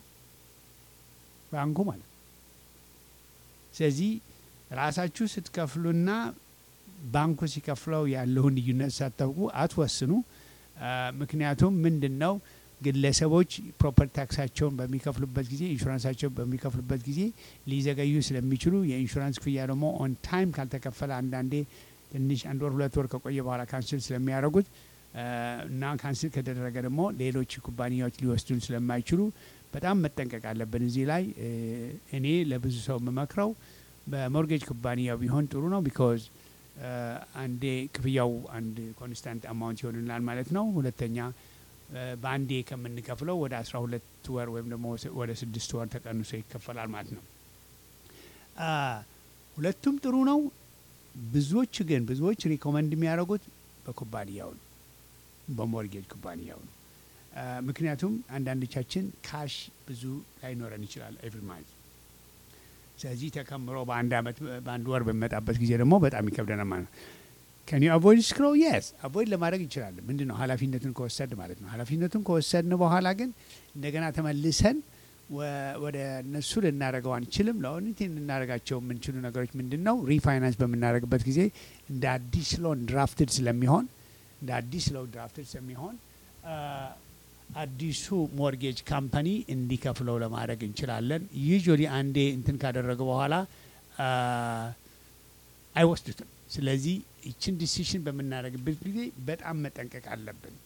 ባንኩ ማለት ነው። ስለዚህ ራሳችሁ ስትከፍሉና ባንኩ ሲከፍለው ያለውን ልዩነት ሳታውቁ አትወስኑ። አ፣ ምክንያቱም ምንድን ነው ግለሰቦች ፕሮፐርቲ ታክሳቸውን በሚከፍሉበት ጊዜ ኢንሹራንሳቸውን በሚከፍሉበት ጊዜ ሊዘገዩ ስለሚችሉ የኢንሹራንስ ክፍያ ደግሞ ኦን ታይም ካልተከፈለ አንዳንዴ ትንሽ አንድ ወር ሁለት ወር ከቆየ በኋላ ካንስል ስለሚያደርጉት አ፣ እና ካንስል ከተደረገ ደግሞ ሌሎች ኩባንያዎች ሊወስዱን ስለማይችሉ በጣም መጠንቀቅ አለብን። እዚህ ላይ እ፣ እኔ ለብዙ ሰው የምመክረው በሞርጌጅ ኩባንያው ቢሆን ጥሩ ነው። ቢኮዝ አንዴ ክፍያው አንድ ኮንስታንት አማውንት ይሆንላል ማለት ነው። ሁለተኛ እ፣ በአንዴ ከምንከፍለው ወደ አስራ ሁለት ወር ወይም ደግሞ ወደ ስድስት ወር ተቀንሶ ይከፈላል ማለት ነው። አ፣ ሁለቱም ጥሩ ነው። ብዙዎች ግን ብዙዎች ሪኮመንድ የሚያደርጉት በኩባንያው ነው፣ በሞርጌጅ ኩባንያው ነው። አ፣ ምክንያቱም አንዳንዶቻችን ካሽ ብዙ ላይኖረን ይችላል ኤቭሪ ማንት። ስለዚህ ተከምሮ በአንድ አመት በአንድ ወር በሚመጣበት ጊዜ ደግሞ በጣም ይከብደናል ማለት ነው። ከኒ አቮይድ ስክሮ የስ አቮይድ ለማድረግ እንችላለን። ምንድን ነው ኃላፊነቱን ከወሰድ ማለት ነው። ኃላፊነቱን ከወሰድን በኋላ ግን እንደገና ተመልሰን ወ- ወደ እነሱ ልናደርገው አንችልም። ለኦኒቲ ልናደርጋቸው የምንችሉ ነገሮች ምንድን ነው? ሪፋይናንስ በምናደርግበት ጊዜ እንደ አዲስ ሎን ድራፍትድ ስለሚሆን እንደ አዲስ ሎን ድራፍትድ ስለሚሆን አ፣ አዲሱ ሞርጌጅ ካምፓኒ እንዲከፍለው ለማድረግ እንችላለን። ዩዥዋሊ አንዴ እንትን ካደረገ በኋላ አ፣ አይወስዱትም። ስለዚህ ይችን ዲሲሽን በምናደርግበት ጊዜ በጣም መጠንቀቅ አለብን።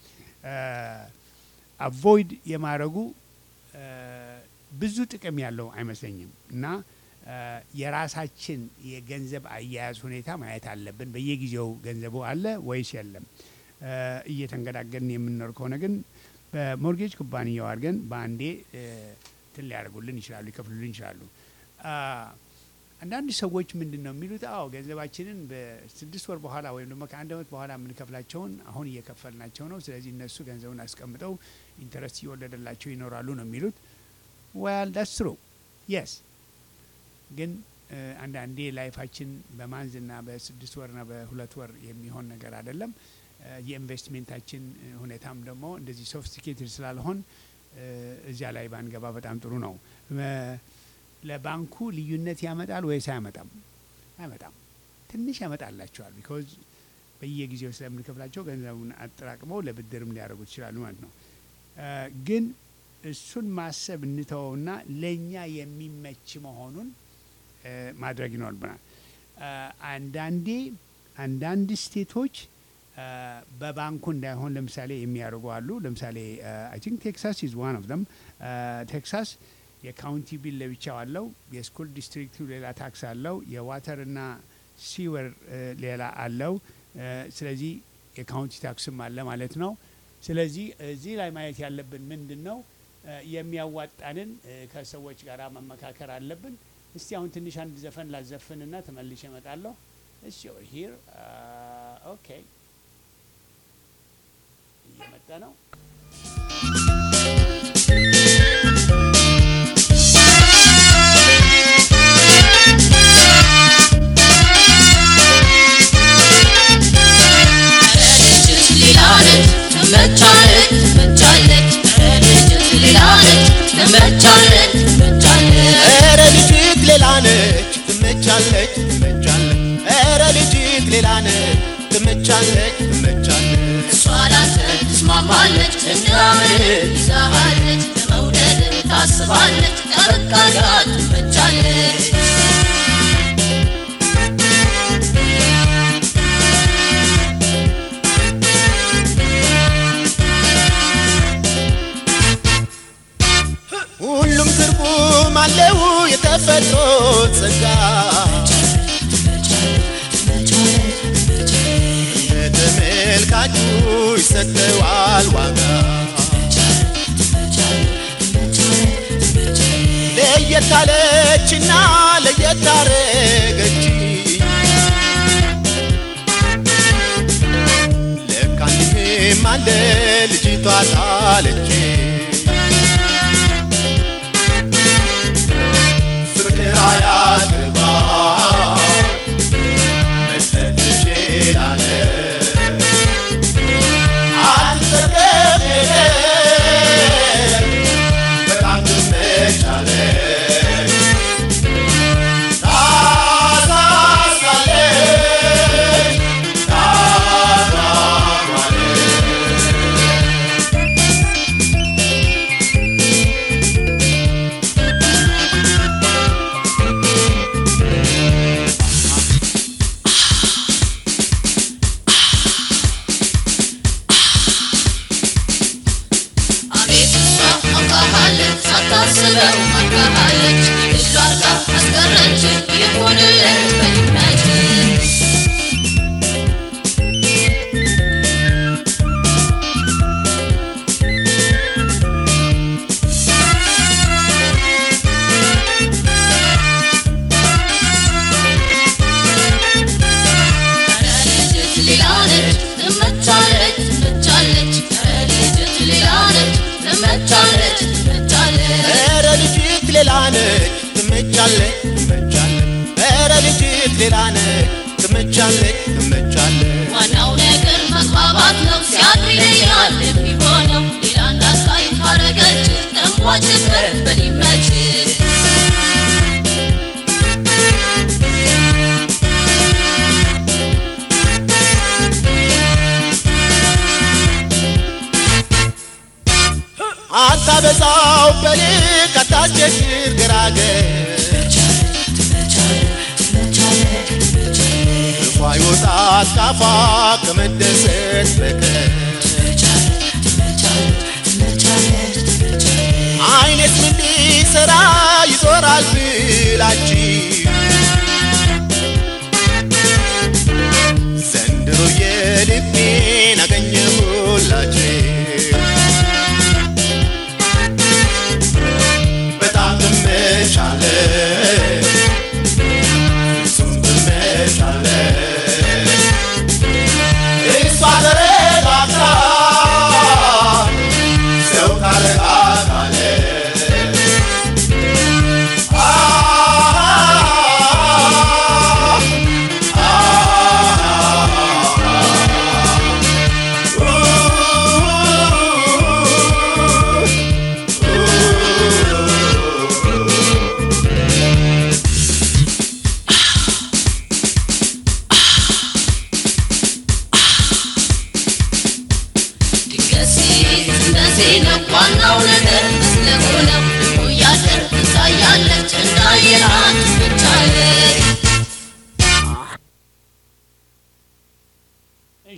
አቮይድ የማድረጉ አ፣ ብዙ ጥቅም ያለው አይመስለኝም እና አ፣ የራሳችን የገንዘብ አያያዝ ሁኔታ ማየት አለብን። በየጊዜው ገንዘቡ አለ ወይስ የለም? አ፣ እየተንገዳገድን የምንኖር ከሆነ ግን በሞርጌጅ ኩባንያው አድርገን በአንዴ እ፣ እንትን ሊያደርጉልን ይችላሉ፣ ሊከፍሉልን ይችላሉ። አ፣ አንዳንድ ሰዎች ምንድን ነው የሚሉት? አዎ ገንዘባችንን በስድስት ወር በኋላ ወይም ደግሞ ከአንድ ዓመት በኋላ የምንከፍላቸውን አሁን እየከፈልናቸው ነው። ስለዚህ እነሱ ገንዘቡን አስቀምጠው ኢንተረስት እየወለደላቸው ይኖራሉ ነው የሚሉት። ዋል ዳስ ትሩ የስ ግን እ፣ አንዳንዴ ላይፋችን በማንዝና በስድስት ወርና በሁለት ወር የሚሆን ነገር አይደለም። እ፣ የኢንቨስትሜንታችን እ፣ ሁኔታም ደግሞ እንደዚህ ሶፊስቲኬትድ ስላልሆን እ፣ እዚያ ላይ ባንገባ በጣም ጥሩ ነው። እ፣ ለባንኩ ልዩነት ያመጣል ወይስ አያመጣም? አያመጣም። ትንሽ ያመጣላቸዋል። ቢኮዝ በየጊዜው ስለምንከፍላቸው ገንዘቡን አጠራቅመው ለብድርም ሊያደርጉ ይችላሉ ማለት ነው። እ፣ ግን እሱን ማሰብ እንተወውና ለእኛ የሚመች መሆኑን እ፣ ማድረግ ይኖርብናል። እ፣ አንዳንዴ አንዳንድ ስቴቶች እ፣ በባንኩ እንዳይሆን ለምሳሌ የሚያደርጉ አሉ። ለምሳሌ አይ ቲንክ ቴክሳስ ኢዝ ዋን ኦፍ ዘም። ቴክሳስ የካውንቲ ቢል ለብቻው አለው። የስኩል ዲስትሪክቱ ሌላ ታክስ አለው። የዋተርና ሲወር እ፣ ሌላ አለው። እ፣ ስለዚህ የካውንቲ ታክስም አለ ማለት ነው። ስለዚህ እዚህ ላይ ማየት ያለብን ምንድን ነው እ፣ የሚያዋጣንን እ፣ ከሰዎች ጋር መመካከር አለብን። እስቲ አሁን ትንሽ አንድ ዘፈን ላዘፍንና ተመልሼ እመጣለሁ። እሺ ሂር ኦኬ፣ እየመጣ ነው። ኧረ ልጅት ሌላ ነች ትመቻለች ትመቻለች ኧረ ልጅት ሌላ ነች ትመቻለች ትመቻለች ታስባለች ጠበቃ ትመቻለች ሁሉም ትርጉም አለው የተፈጥሮ ጸጋ ለተመልካቹ ይሰጠዋል ዋጋ ለየት አለችና ለየት አረገች ለካ እንዲህም አለ ልጅቷ ጣለች ፍቅር አያግባ መስጠት ትችላለህ አትጠቀም በጣም ትመቻለህ ታሳሳለች ታጓጓለች አቤት እሷ አውቃሃለች ሳታስበው አውቃሃለች እጇ አርጋ አስቀረች ይሁንልህ በይመች ልጅት ሌላ ነች ትመቻለች ትመቻለች ልጅት ሌላ ነች ትመቻለች ትመቻለች ኧረ ልጅት ሌላ ነች ትመቻለች ትመቻለች ኧረ ልጅት ሌላ ነች ትመቻለች ትመቻለች ዋናው ነገር መግባባት ነው። ሲያድር ይለያል የሚሆነው ሌላ እንዳታይ ካረገች ተንቧጭበት በሊመች አታበዛው በልክ አታስቸግር ገራገር ክፉ አይወጣት ካፏ ከመደሰት በቀር አይነት ምን ሊሰራ ይዞራል ብላችሁ ዘንድሮ የልቤን አገኘሁላችሁ በጣም ትመቻለች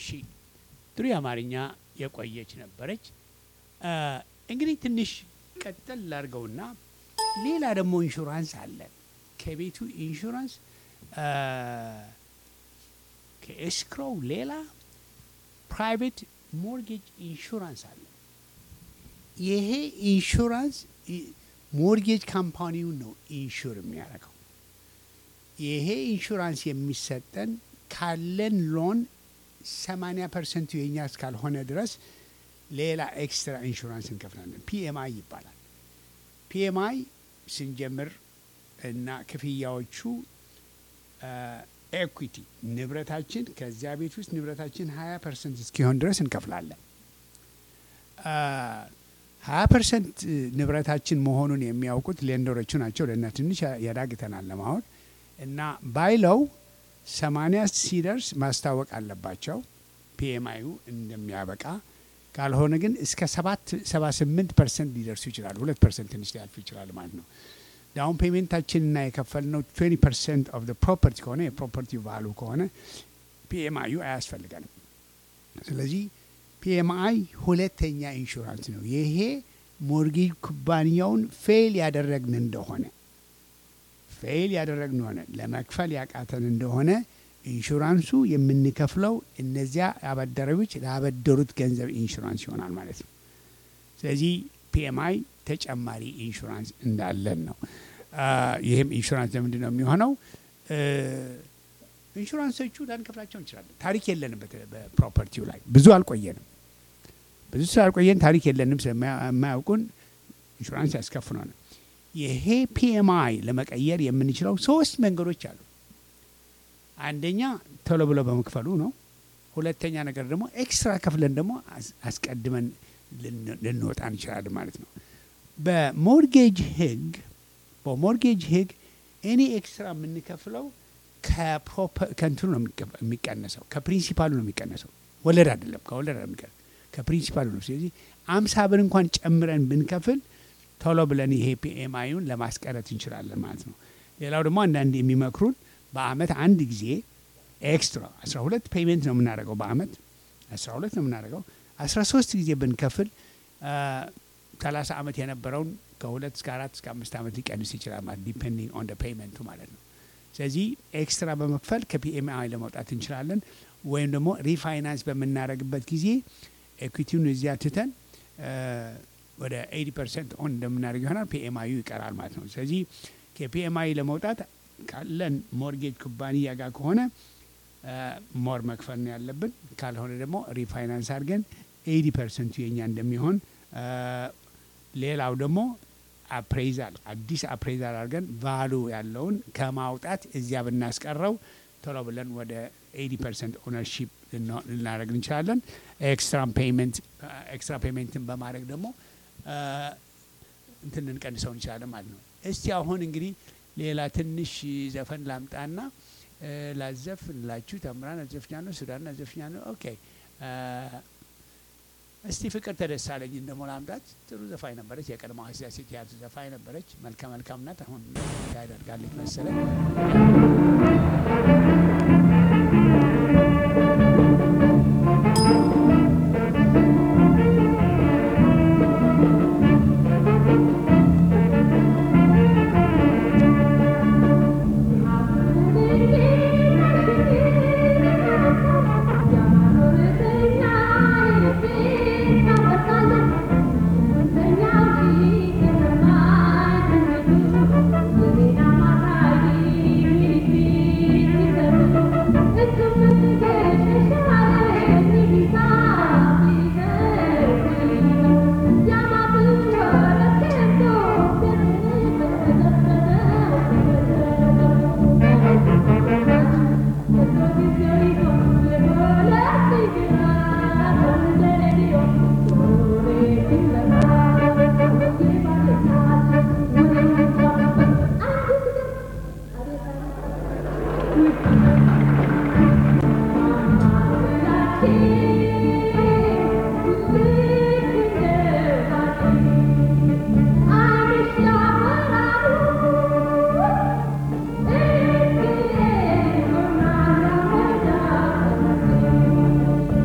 እሺ ጥሩ የአማርኛ የቆየች ነበረች። አ፣ እንግዲህ ትንሽ ቀጠል ላድርገውና ሌላ ደግሞ ኢንሹራንስ አለ። ከቤቱ ኢንሹራንስ አ፣ ከኤስክሮው ሌላ ፕራይቬት ሞርጌጅ ኢንሹራንስ አለ። ይሄ ኢንሹራንስ ኢ- ሞርጌጅ ካምፓኒውን ነው ኢንሹር የሚያደርገው። ይሄ ኢንሹራንስ የሚሰጠን ካለን ሎን 80 ፐርሰንቱ የኛ እስካልሆነ ድረስ ሌላ ኤክስትራ ኢንሹራንስ እንከፍላለን። ፒኤምአይ ይባላል። ፒኤምአይ ስንጀምር እና ክፍያዎቹ ኤኩዊቲ ንብረታችን ከዚያ ቤት ውስጥ ንብረታችን 20 ፐርሰንት እስኪሆን ድረስ እንከፍላለን። ሀያ ፐርሰንት ንብረታችን መሆኑን የሚያውቁት ሌንደሮቹ ናቸው። ለእና ትንሽ ያዳግተናል ለማወቅ እና ባይለው ሰማንያ ሲደርስ ማስታወቅ አለባቸው ፒኤምአዩ እንደሚያበቃ ካልሆነ ግን እስከ ሰባት ሰባ ስምንት ፐርሰንት ሊደርሱ ይችላሉ። ሁለት ፐርሰንት ትንሽ ሊያልፉ ይችላል ማለት ነው። ዳውን ፔሜንታችንና የከፈልነው ትዌንቲ ፐርሰንት ኦፍ ፕሮፐርቲ ከሆነ የፕሮፐርቲ ቫሉ ከሆነ ፒኤምአዩ አያስፈልገንም። ስለዚህ ፒኤምአይ ሁለተኛ ኢንሹራንስ ነው። ይሄ ሞርጌጅ ኩባንያውን ፌል ያደረግን እንደሆነ ፌል ያደረግን ሆነ ለመክፈል ያቃተን እንደሆነ ኢንሹራንሱ የምንከፍለው እነዚያ አበዳሪዎች ላበደሩት ገንዘብ ኢንሹራንስ ይሆናል ማለት ነው። ስለዚህ ፒኤምአይ ተጨማሪ ኢንሹራንስ እንዳለን ነው። አ፣ ይህም ኢንሹራንስ ለምንድን ነው የሚሆነው? እ፣ ኢንሹራንሶቹ ላንከፍላቸው እንችላለን። ታሪክ የለንም በተ- በፕሮፐርቲው ላይ ብዙ አልቆየንም። ብዙ ስላልቆየን ታሪክ የለንም ስለማያውቁን ኢንሹራንስ ያስከፍሉናል። ይሄ ፒኤምአይ ለመቀየር የምንችለው ሶስት መንገዶች አሉ። አንደኛ ቶሎ ብሎ በመክፈሉ ነው። ሁለተኛ ነገር ደግሞ ኤክስትራ ከፍለን ደግሞ አስ- አስቀድመን ልን- ልንወጣ እንችላለን ማለት ነው። በሞርጌጅ ህግ በሞርጌጅ ህግ እኔ ኤክስትራ የምንከፍለው ከፕሮፐ- ከእንትኑ ነው የሚቀ- የሚቀነሰው ከፕሪንሲፓሉ ነው የሚቀነሰው። ወለድ አይደለም፣ ከወለድ አይደለም የሚቀነሰው ከፕሪንሲፓሉ ነው። ስለዚህ አምሳ ብር እንኳን ጨምረን ብንከፍል ቶሎ ብለን ይሄ ፒኤምአዩን ለማስቀረት እንችላለን ማለት ነው። ሌላው ደግሞ አንዳንድ የሚመክሩን በአመት አንድ ጊዜ ኤክስትራ 12 ፔይመንት ነው የምናደርገው በአመት 12 ነው የምናደርገው 13 ጊዜ ብንከፍል ሰላሳ አመት የነበረውን ከሁለት እስከ አራት እስከ አምስት አመት ሊቀንስ ይችላል ማለት ዲፔንዲንግ ኦን ፔይመንቱ ማለት ነው። ስለዚህ ኤክስትራ በመክፈል ከፒኤምአይ ለመውጣት እንችላለን። ወይም ደግሞ ሪፋይናንስ በምናደርግበት ጊዜ ኤኩዊቲውን እዚያ ትተን እ፣ ወደ 80 ፐርሰንት ኦን እንደምናደርግ ይሆናል። ፒኤምአዩ ይቀራል ማለት ነው። ስለዚህ ከፒኤምአይ ለመውጣት ካለን ሞርጌጅ ኩባንያ ጋር ከሆነ እ፣ ሞር መክፈል ነው ያለብን። ካልሆነ ደግሞ ሪፋይናንስ አድርገን 80 ፐርሰንቱ የኛ እንደሚሆን እ፣ ሌላው ደግሞ አፕሬዛል አዲስ አፕሬዛል አድርገን ቫሉ ያለውን ከማውጣት እዚያ ብናስቀረው ቶሎ ብለን ወደ 80 ፐርሰንት ኦነርሺፕ ልናደርግ እንችላለን። ኤክስትራ ፔይመንት ኤክስትራ ፔይመንትን በማድረግ ደግሞ እ፣ እንትን ልንቀንሰው እንችላለን ማለት ነው። እስቲ አሁን እንግዲህ ሌላ ትንሽ ዘፈን ላምጣና እ፣ ላዘፍንላችሁ። ተምራን አዘፍኛለሁ፣ ሱዳን አዘፍኛለሁ። ኦኬ እ፣ እስቲ ፍቅር ተደሳለኝን ደግሞ ላምጣት። ጥሩ ዘፋኝ ነበረች። የቀድሞ ሀሲያ ሴት ያቱ ዘፋኝ ነበረች። መልከ መልካም ናት። አሁን ያደርጋለች መሰለኝ። I'm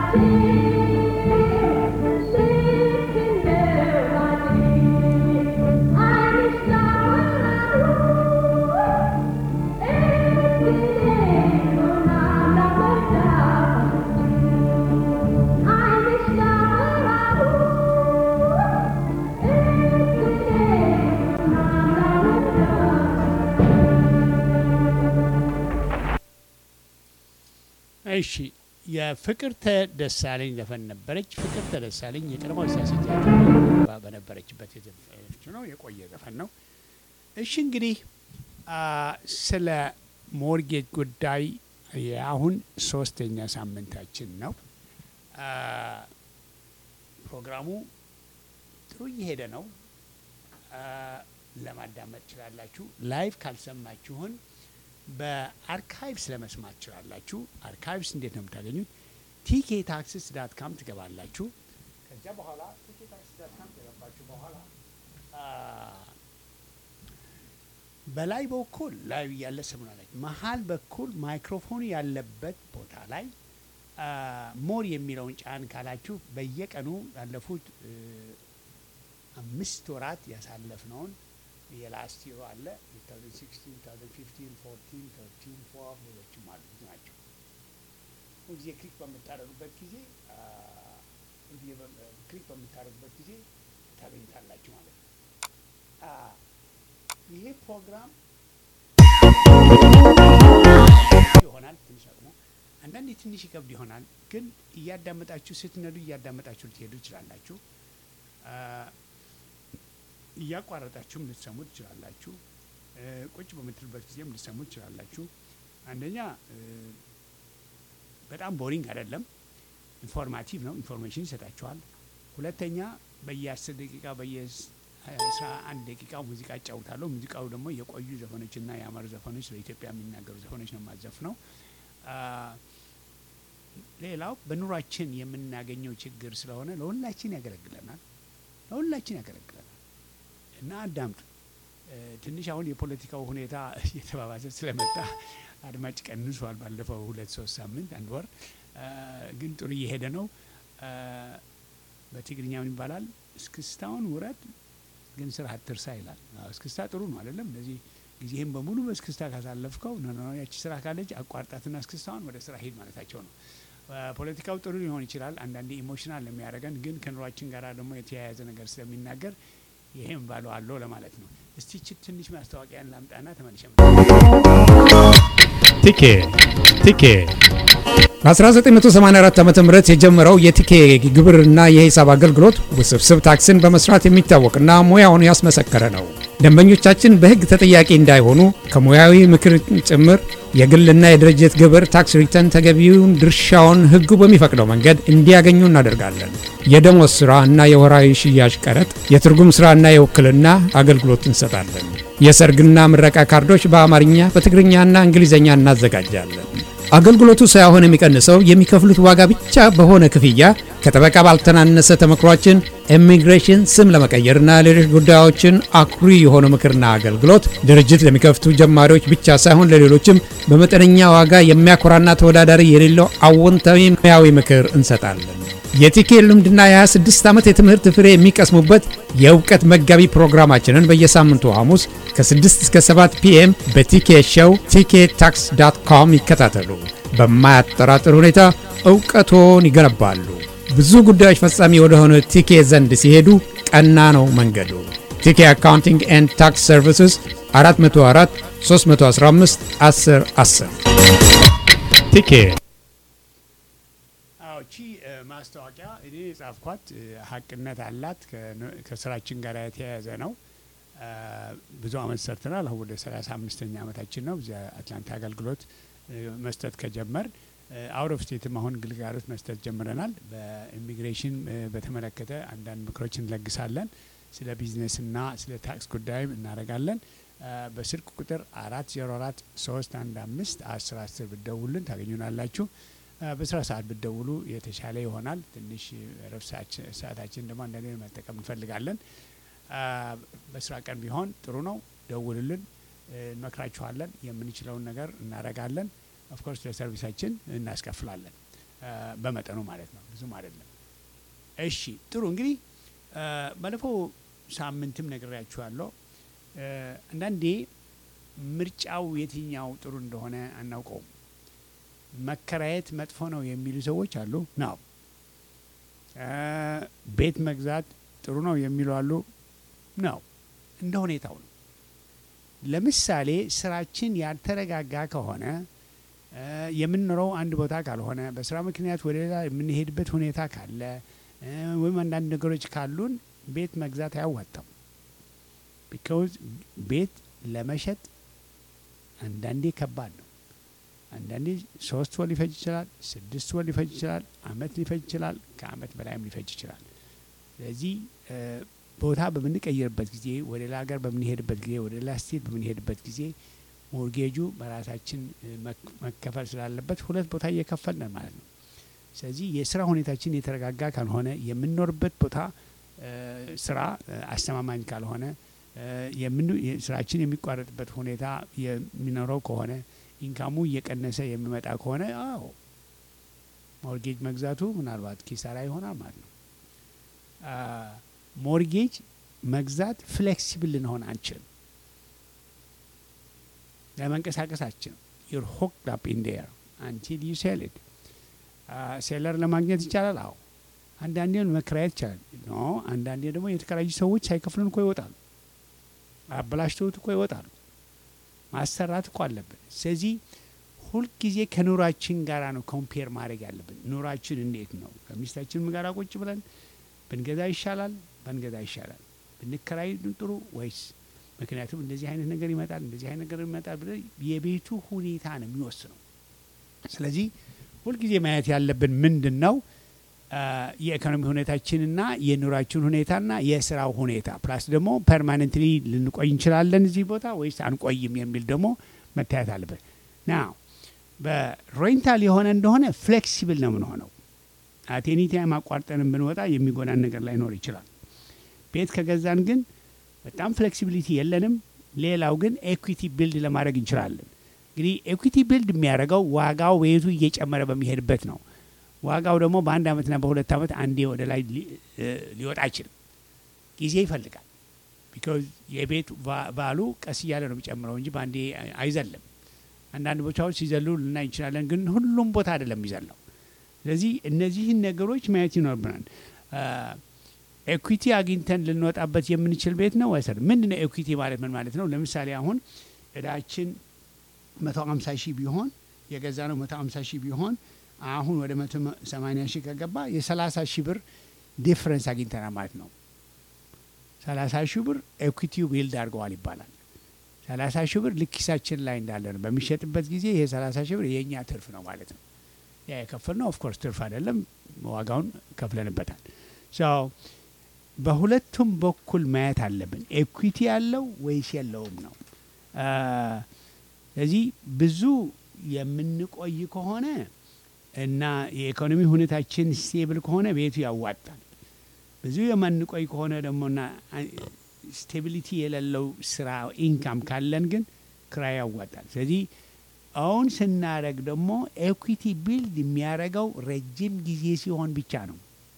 እሺ የፍቅርተ ደሳለኝ ዘፈን ነበረች። ፍቅርተ ደሳለኝ የቀድሞ ሳሴት በነበረችበት የዘፈነችው ነው። የቆየ ዘፈን ነው። እሺ እንግዲህ አ፣ ስለ ሞርጌጅ ጉዳይ የአሁን ሶስተኛ ሳምንታችን ነው። አ፣ ፕሮግራሙ ጥሩ እየሄደ ነው። አ፣ ለማዳመጥ ትችላላችሁ። ላይቭ ካልሰማችሁን በአርካይቭስ ለመስማት ትችላላችሁ። አርካይቭስ እንዴት ነው የምታገኙት? ቲኬ ታክስስ ዳት ካም ትገባላችሁ። ከዚያ በኋላ ቲኬ ታክስስ ዳት ካም ከገባችሁ በኋላ አ፣ በላይ በኩል ላይ ያለ ስሙናለች መሀል በኩል ማይክሮፎን ያለበት ቦታ ላይ አ፣ ሞር የሚለውን ጫን ካላችሁ በየቀኑ ያለፉት እ፣ አምስት ወራት ያሳለፍነውን የላስት ይሮ አለ 2016 2015 14 13 12 ሌሎችም አሉ ብዙ ናቸው። ሁልጊዜ ክሊክ በምታደርጉበት ጊዜ አ፣ ሁልጊዜ በ- ክሊክ በምታደርጉበት ጊዜ ታገኙታላችሁ ማለት ነው። አ፣ ይሄ ፕሮግራም ይሆናል ትንሽ አቅሙ አንዳንዴ ትንሽ ይከብድ ይሆናል፣ ግን እያዳመጣችሁ ስትነዱ እያዳመጣችሁ ልትሄዱ ይችላላችሁ። አ፣ እያቋረጣችሁም ልትሰሙ ትችላላችሁ። እ፣ ቁጭ በምትሉበት ጊዜም ልትሰሙ ትችላላችሁ። አንደኛ እ፣ በጣም ቦሪንግ አይደለም፣ ኢንፎርማቲቭ ነው፣ ኢንፎርሜሽን ይሰጣችኋል። ሁለተኛ በየአስር ደቂቃ በየአስራ አንድ ደቂቃ ሙዚቃ እጫውታለሁ። ሙዚቃው ደግሞ የቆዩ ዘፈኖችና የአማሩ ዘፈኖች ስለ ኢትዮጵያ የሚናገሩ ዘፈኖች ነው የማዘፍ ነው። ሌላው በኑሯችን የምናገኘው ችግር ስለሆነ ለሁላችን ያገለግለናል፣ ለሁላችን ያገለግለናል እና አዳምጡ። እ፣ ትንሽ አሁን የፖለቲካው ሁኔታ እየተባባሰ ስለመጣ አድማጭ ቀንሷል። ባለፈው ሁለት ሶስት ሳምንት አንድ ወር እ፣ ግን ጥሩ እየሄደ ነው። እ፣ በትግርኛ ምን ይባላል? እስክስታውን ውረድ ግን ስራ አትርሳ ይላል። አዎ፣ እስክስታ ጥሩ ነው አይደለም? እንደዚህ ጊዜህም በሙሉ በእስክስታ ካሳለፍከው ነ ነ ያቺ ስራ ካለች አቋርጣትና እስክስታውን ወደ ስራ ሂድ ማለታቸው ነው። እ፣ ፖለቲካው ጥሩ ሊሆን ይችላል። አንዳንዴ ኢሞሽናል የሚያደርገን ግን ከኑሯችን ጋር ደግሞ የተያያዘ ነገር ስለሚናገር ይሄም ባለው አለው ለማለት ነው። እስቲ ች ትንሽ ማስታወቂያን ላምጣና ተመልሼ ቲኬ ቲኬ በ1984 ዓ ም የጀመረው የቲኬ ግብርና የሂሳብ አገልግሎት ውስብስብ ታክስን በመስራት የሚታወቅና ሙያውን ያስመሰከረ ነው። ደንበኞቻችን በሕግ ተጠያቂ እንዳይሆኑ ከሙያዊ ምክር ጭምር የግልና የድርጅት ግብር ታክስ ሪተርን ተገቢውን ድርሻውን ሕጉ በሚፈቅደው መንገድ እንዲያገኙ እናደርጋለን። የደሞዝ ሥራ እና የወራዊ ሽያጭ ቀረጥ፣ የትርጉም ሥራና የውክልና አገልግሎት እንሰጣለን። የሰርግና ምረቃ ካርዶች በአማርኛ በትግርኛና እንግሊዝኛ እናዘጋጃለን። አገልግሎቱ ሳይሆን የሚቀንሰው የሚከፍሉት ዋጋ ብቻ በሆነ ክፍያ ከጠበቃ ባልተናነሰ ተመክሯችን ኢሚግሬሽን ስም ለመቀየርና ሌሎች ጉዳዮችን አኩሪ የሆነ ምክርና አገልግሎት ድርጅት ለሚከፍቱ ጀማሪዎች ብቻ ሳይሆን ለሌሎችም በመጠነኛ ዋጋ የሚያኮራና ተወዳዳሪ የሌለው አዎንታዊ ሙያዊ ምክር እንሰጣለን። የቲኬ ልምድና የ26 ዓመት የትምህርት ፍሬ የሚቀስሙበት የእውቀት መጋቢ ፕሮግራማችንን በየሳምንቱ ሐሙስ ከ6 እስከ 7 ፒኤም በቲኬ ሾው ቲኬ ታክስ ዳት ኮም ይከታተሉ። በማያጠራጥር ሁኔታ እውቀቶን ይገነባሉ። ብዙ ጉዳዮች ፈጻሚ ወደሆነ ቲኬ ዘንድ ሲሄዱ ቀና ነው መንገዱ። ቲኬ አካውንቲንግ ኤንድ ታክስ ሰርቪስስ 404 315 10 10 ቲኬ አዎ እቺ እ፣ ማስታወቂያ እኔ የጻፍኳት እ፣ ሀቅነት አላት ከነ- ከስራችን ጋር የተያያዘ ነው። እ፣ ብዙ አመት ሰርተናል። አሁን ወደ ሰላሳ አምስተኛ አመታችን ነው እዚያ አትላንታ አገልግሎት እ፣ መስጠት ከጀመር አውት ኦፍ ስቴትም አሁን ግልጋሎት መስጠት ጀምረናል። በኢሚግሬሽን እ፣ በተመለከተ አንዳንድ ምክሮች እንለግሳለን። ስለ ቢዝነስና ስለ ታክስ ጉዳይም እናደርጋለን። እ፣ በስልክ ቁጥር አራት ዜሮ አራት ሶስት አንድ አምስት አስር አስር ብትደውሉልን ታገኙናላችሁ። እ፣ በስራ ሰዓት ብትደውሉ የተሻለ ይሆናል። ትንሽ ረፍት ሰዓታችን ደግሞ አንዳንዴ መጠቀም እንፈልጋለን። አ፣ በስራ ቀን ቢሆን ጥሩ ነው። ደውልልን፣ እ፣ እንመክራችኋለን። የምንችለውን ነገር እናደርጋለን። ኦፍኮርስ ለሰርቪሳችን እናስከፍላለን። አ፣ በመጠኑ ማለት ነው፣ ብዙም አይደለም። እሺ ጥሩ እንግዲህ አ፣ ባለፈው ሳምንትም ነግሬያችኋለሁ። አ፣ አንዳንዴ ምርጫው የትኛው ጥሩ እንደሆነ አናውቀውም። መከራየት መጥፎ ነው የሚሉ ሰዎች አሉ ነው። አ፣ ቤት መግዛት ጥሩ ነው የሚሉ አሉ ነው። እንደ ሁኔታው ነው። ለምሳሌ ስራችን ያልተረጋጋ ከሆነ አ፣ የምንኖረው አንድ ቦታ ካልሆነ በስራ ምክንያት ወደ ሌላ የምንሄድበት ሁኔታ ካለ አ፣ ወይም አንዳንድ ነገሮች ካሉን ቤት መግዛት አያዋጣም። ቢካውዝ ቤት ለመሸጥ አንዳንዴ ከባድ ነው። አንዳንዴ ሶስት ወር ሊፈጅ ይችላል፣ ስድስት ወር ሊፈጅ ይችላል፣ አመት ሊፈጅ ይችላል፣ ከአመት በላይም ሊፈጅ ይችላል። ስለዚህ እ፣ ቦታ በምንቀይርበት ጊዜ ወደ ሌላ ሀገር በምንሄድበት ጊዜ ወደ ሌላ ስቴት በምንሄድበት ጊዜ ሞርጌጁ በራሳችን እ፣ መክ- መከፈል ስላለበት ሁለት ቦታ እየከፈልን ነው ማለት ነው። ስለዚህ የስራ ሁኔታችን የተረጋጋ ካልሆነ የምንኖርበት ቦታ እ፣ ስራ እ፣ አስተማማኝ ካልሆነ እ፣ የምን- የ- ስራችን የሚቋረጥበት ሁኔታ የሚኖረው ከሆነ ኢንካሙ እየቀነሰ የሚመጣ ከሆነ አዎ ሞርጌጅ መግዛቱ ምናልባት ኪሳራ ይሆናል ማለት ነው። አ፣ ሞርጌጅ መግዛት ፍሌክሲብል ልንሆን አንችልም። ለመንቀሳቀስ አንችልም። ዩር ሆክድ አፕ ኢን ዴር አንቲል ዩ ሴል ኢት። ሴለር ለማግኘት ይቻላል። አዎ አንዳንዴ መከራየት ይቻላል። ኖ አንዳንዴ ደግሞ የተከራዩ ሰዎች ሳይከፍሉን እኮ ይወጣሉ። አበላሽተውት እኮ ይወጣሉ። ማሰራት እኮ አለብን። ስለዚህ ሁልጊዜ ከኑራችን ጋራ ነው ኮምፔር ማድረግ ያለብን። ኑራችን እንዴት ነው? ከሚስታችን ጋር ቁጭ ብለን ብንገዛ ይሻላል፣ ባንገዛ ይሻላል፣ ብንከራይ ጥሩ ወይስ? ምክንያቱም እንደዚህ አይነት ነገር ይመጣል፣ እንደዚህ አይነት ነገር ይመጣል ብለን የቤቱ ሁኔታ ነው የሚወስነው። ስለዚህ ሁልጊዜ ማየት ያለብን ምንድን ነው አ፣ የኢኮኖሚ ሁኔታችንና የኑራችን ሁኔታና የስራው ሁኔታ ፕላስ ደግሞ ፐርማነንትሊ ልንቆይ እንችላለን እዚህ ቦታ ወይስ አንቆይም የሚል ደግሞ መታየት አለበት። ና በሬንታል የሆነ እንደሆነ ፍሌክሲብል ነው የምንሆነው። አቴኒ ታይም አቋርጠን ብንወጣ የሚጎዳን ነገር ላይኖር ይችላል። ቤት ከገዛን ግን በጣም ፍሌክሲቢሊቲ የለንም። ሌላው ግን ኤኩዊቲ ቢልድ ለማድረግ እንችላለን። እንግዲህ ኤኩዊቲ ቢልድ የሚያደርገው ዋጋው ቤቱ እየጨመረ በሚሄድበት ነው። ዋጋው ደግሞ በአንድ አመትና በሁለት አመት አንዴ ወደ ላይ ሊ- እ፣ ሊወጣ አይችልም። ጊዜ ይፈልጋል። ቢካዝ የቤት ቫ- ቫሉ ቀስ እያለ ነው የሚጨምረው እንጂ በአንዴ አይ- አይዘልም። አንዳንድ ቦታዎች ሲዘሉ ልናይ እንችላለን፣ ግን ሁሉም ቦታ አይደለም የሚዘለው። ስለዚህ እነዚህን ነገሮች ማየት ይኖርብናል። ኤኩዊቲ አግኝተን ልንወጣበት የምንችል ቤት ነው ወይስ ምንድን ነው? ኤኩዊቲ ማለት ምን ማለት ነው? ለምሳሌ አሁን እዳችን መቶ ሀምሳ ሺህ ቢሆን የገዛ ነው መቶ ሀምሳ ሺህ ቢሆን አሁን ወደ መቶ ሰማኒያ ሺህ ከገባ የሰላሳ ሺህ ብር ዲፍረንስ አግኝተናል ማለት ነው። ሰላሳ ሺህ ብር ኤኩዊቲው ቢልድ አድርገዋል ይባላል። ሰላሳ ሺህ ብር ልክ ኪሳችን ላይ እንዳለ ነው። በሚሸጥበት ጊዜ ይሄ ሰላሳ ሺህ ብር የእኛ ትርፍ ነው ማለት ነው። ያ የከፈልነው ኦፍኮርስ ትርፍ አይደለም፣ ዋጋውን ከፍለንበታል። ሶ በሁለቱም በኩል ማየት አለብን። ኤኩዊቲ ያለው ወይስ የለውም ነው። አ፣ ስለዚህ ብዙ የምንቆይ ከሆነ እና የኢኮኖሚ ሁኔታችን ስቴብል ከሆነ ቤቱ ያዋጣል። ብዙ የማንቆይ ከሆነ ደግሞና ስቴቢሊቲ የሌለው ስራ ኢንካም ካለን ግን ክራይ ያዋጣል። ስለዚህ አሁን ስናደረግ ደግሞ ኤኩዊቲ ቢልድ የሚያደርገው ረጅም ጊዜ ሲሆን ብቻ ነው።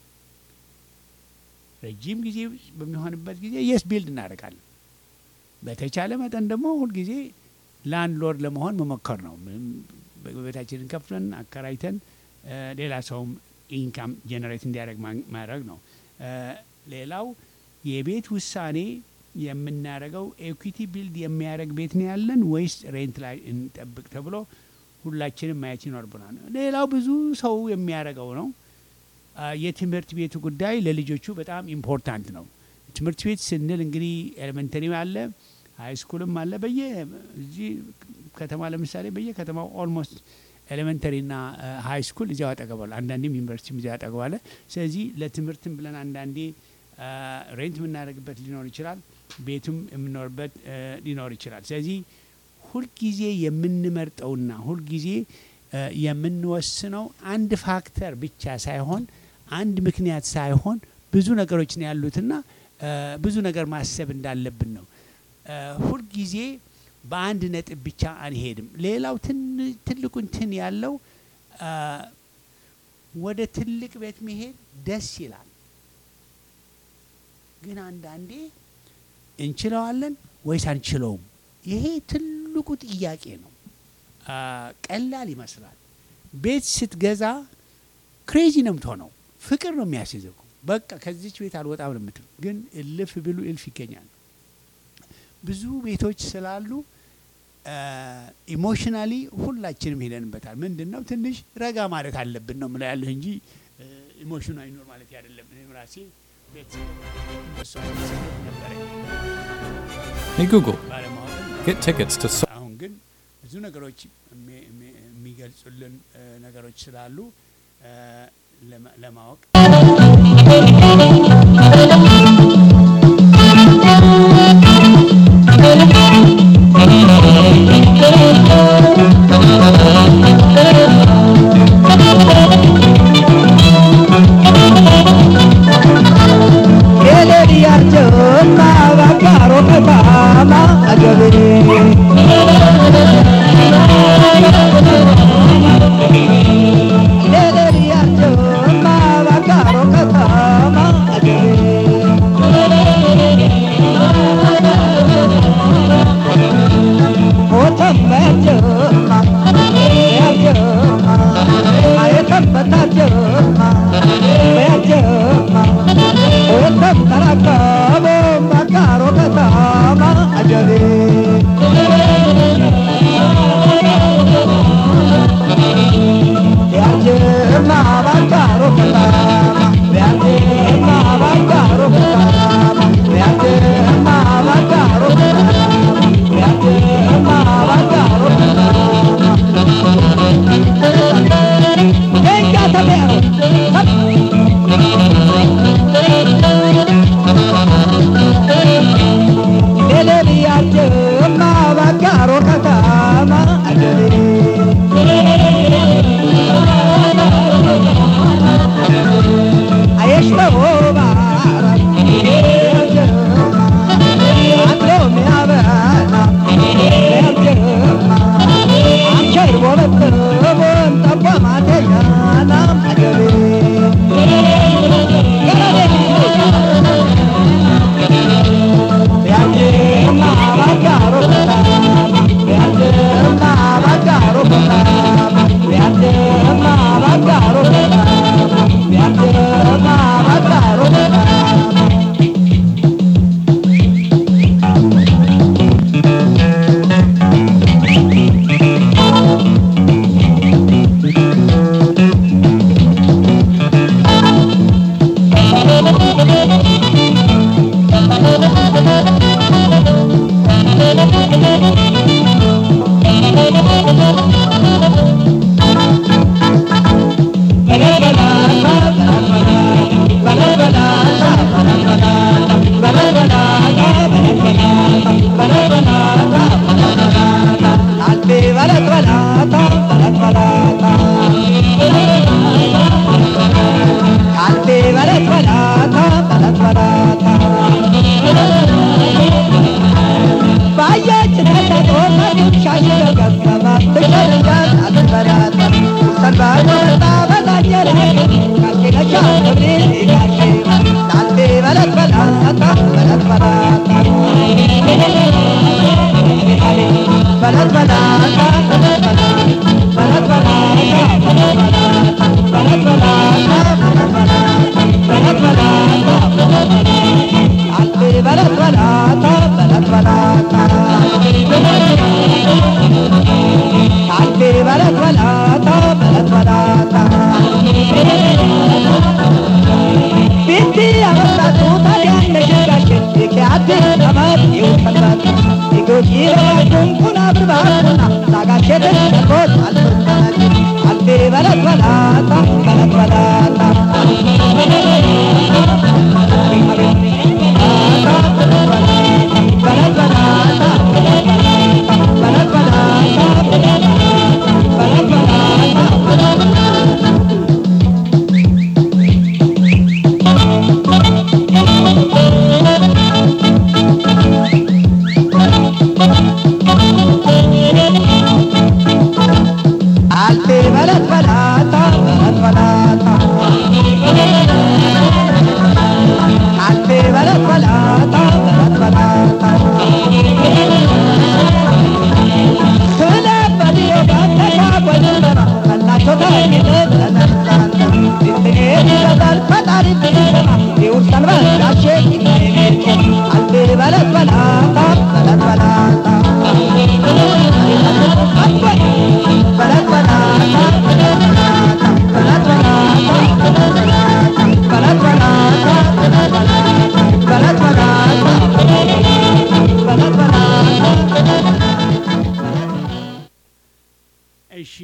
ረጅም ጊዜ በሚሆንበት ጊዜ የስ ቢልድ እናደርጋለን። በተቻለ መጠን ደግሞ ሁልጊዜ ላንድሎርድ ለመሆን መሞከር ነው። ምንም ቤታችንን ከፍለን አከራይተን እ፣ ሌላ ሰውም ኢንካም ጀነሬት እንዲያደርግ ማ- ማድረግ ነው። እ፣ ሌላው የቤት ውሳኔ የምናደርገው ኤኩዊቲ ቢልድ የሚያደርግ ቤት ነው ያለን ወይስ ሬንት ላይ እንጠብቅ ተብሎ ሁላችንም ማየት ይኖርብናል። ሌላው ብዙ ሰው የሚያደርገው ነው አ፣ የትምህርት ቤቱ ጉዳይ ለልጆቹ በጣም ኢምፖርታንት ነው። ትምህርት ቤት ስንል እንግዲህ ኤሌመንተሪ አለ፣ ሀይ ስኩልም አለ። በየ እዚህ ከተማ ለምሳሌ በየከተማው ኦልሞስት ኤሌመንተሪና ሀይ ስኩል እዚያው አጠገባለ፣ አንዳንዴም ዩኒቨርሲቲም እዚያው አጠገባለ። ስለዚህ ለትምህርትም ብለን አንዳንዴ አ፣ ሬንት የምናደርግበት ሊኖር ይችላል፣ ቤቱም የምንኖርበት አ፣ ሊኖር ይችላል። ስለዚህ ሁልጊዜ የምንመርጠውና ሁልጊዜ አ፣ የምንወስነው አንድ ፋክተር ብቻ ሳይሆን አንድ ምክንያት ሳይሆን ብዙ ነገሮች ነው ያሉትና አ፣ ብዙ ነገር ማሰብ እንዳለብን ነው። አ፣ ሁልጊዜ በአንድ ነጥብ ብቻ አንሄድም። ሌላው ትን- ትልቁ እንትን ያለው አ፣ ወደ ትልቅ ቤት መሄድ ደስ ይላል። ግን አንዳንዴ እንችለዋለን ወይስ አንችለውም? ይሄ ትልቁ ጥያቄ ነው። አ፣ ቀላል ይመስላል። ቤት ስትገዛ ክሬዚ ነው የምትሆነው። ፍቅር ነው የሚያስይዘው። በቃ ከዚች ቤት አልወጣም ነው የምትለው። ግን እልፍ ብሉ እልፍ ይገኛል። ብዙ ቤቶች ስላሉ ኢሞሽናሊ ሁላችንም ሄደንበታል። ምንድን ነው ትንሽ ረጋ ማለት አለብን ነው ምለው ያለህ እንጂ ኢሞሽኑ አይኖር ማለት አይደለም። እኔም ራሴ ቤት እንደሱ አይነት ስሜት ነበረኝ Hey Google, ባለማወቅ get tickets to so- አሁን ግን ብዙ ነገሮች የሚ- የሚ- የሚገልጹልን እ፣ ነገሮች ስላሉ እ፣ ለማ- ለማወቅ Thank you.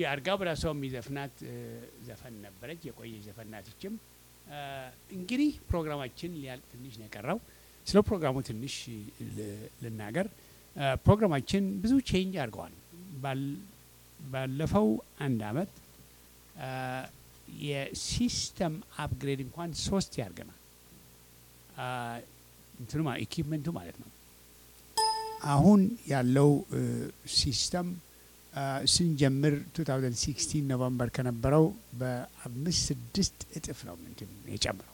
አርጋው ብራሰው የሚዘፍናት እ፣ ዘፈን ነበረች። የቆየ ዘፈን ናት ይችም። እ፣ እንግዲህ ፕሮግራማችን ሊያልቅ ትንሽ ነው የቀረው። ስለ ፕሮግራሙ ትንሽ ል- ልናገር። እ፣ ፕሮግራማችን ብዙ ቼንጅ አድርገዋል። ባል- ባለፈው አንድ አመት እ፣ የሲስተም አፕግሬድ እንኳን ሶስት ያርገናል። እ፣ እንትኑ ማ- ኢኪፕመንቱ ማለት ነው። አሁን ያለው እ፣ ሲስተም አ፣ ስንጀምር 2016 ኖቨምበር ከነበረው በአምስት ስድስት እጥፍ ነው እንትን የጨምረው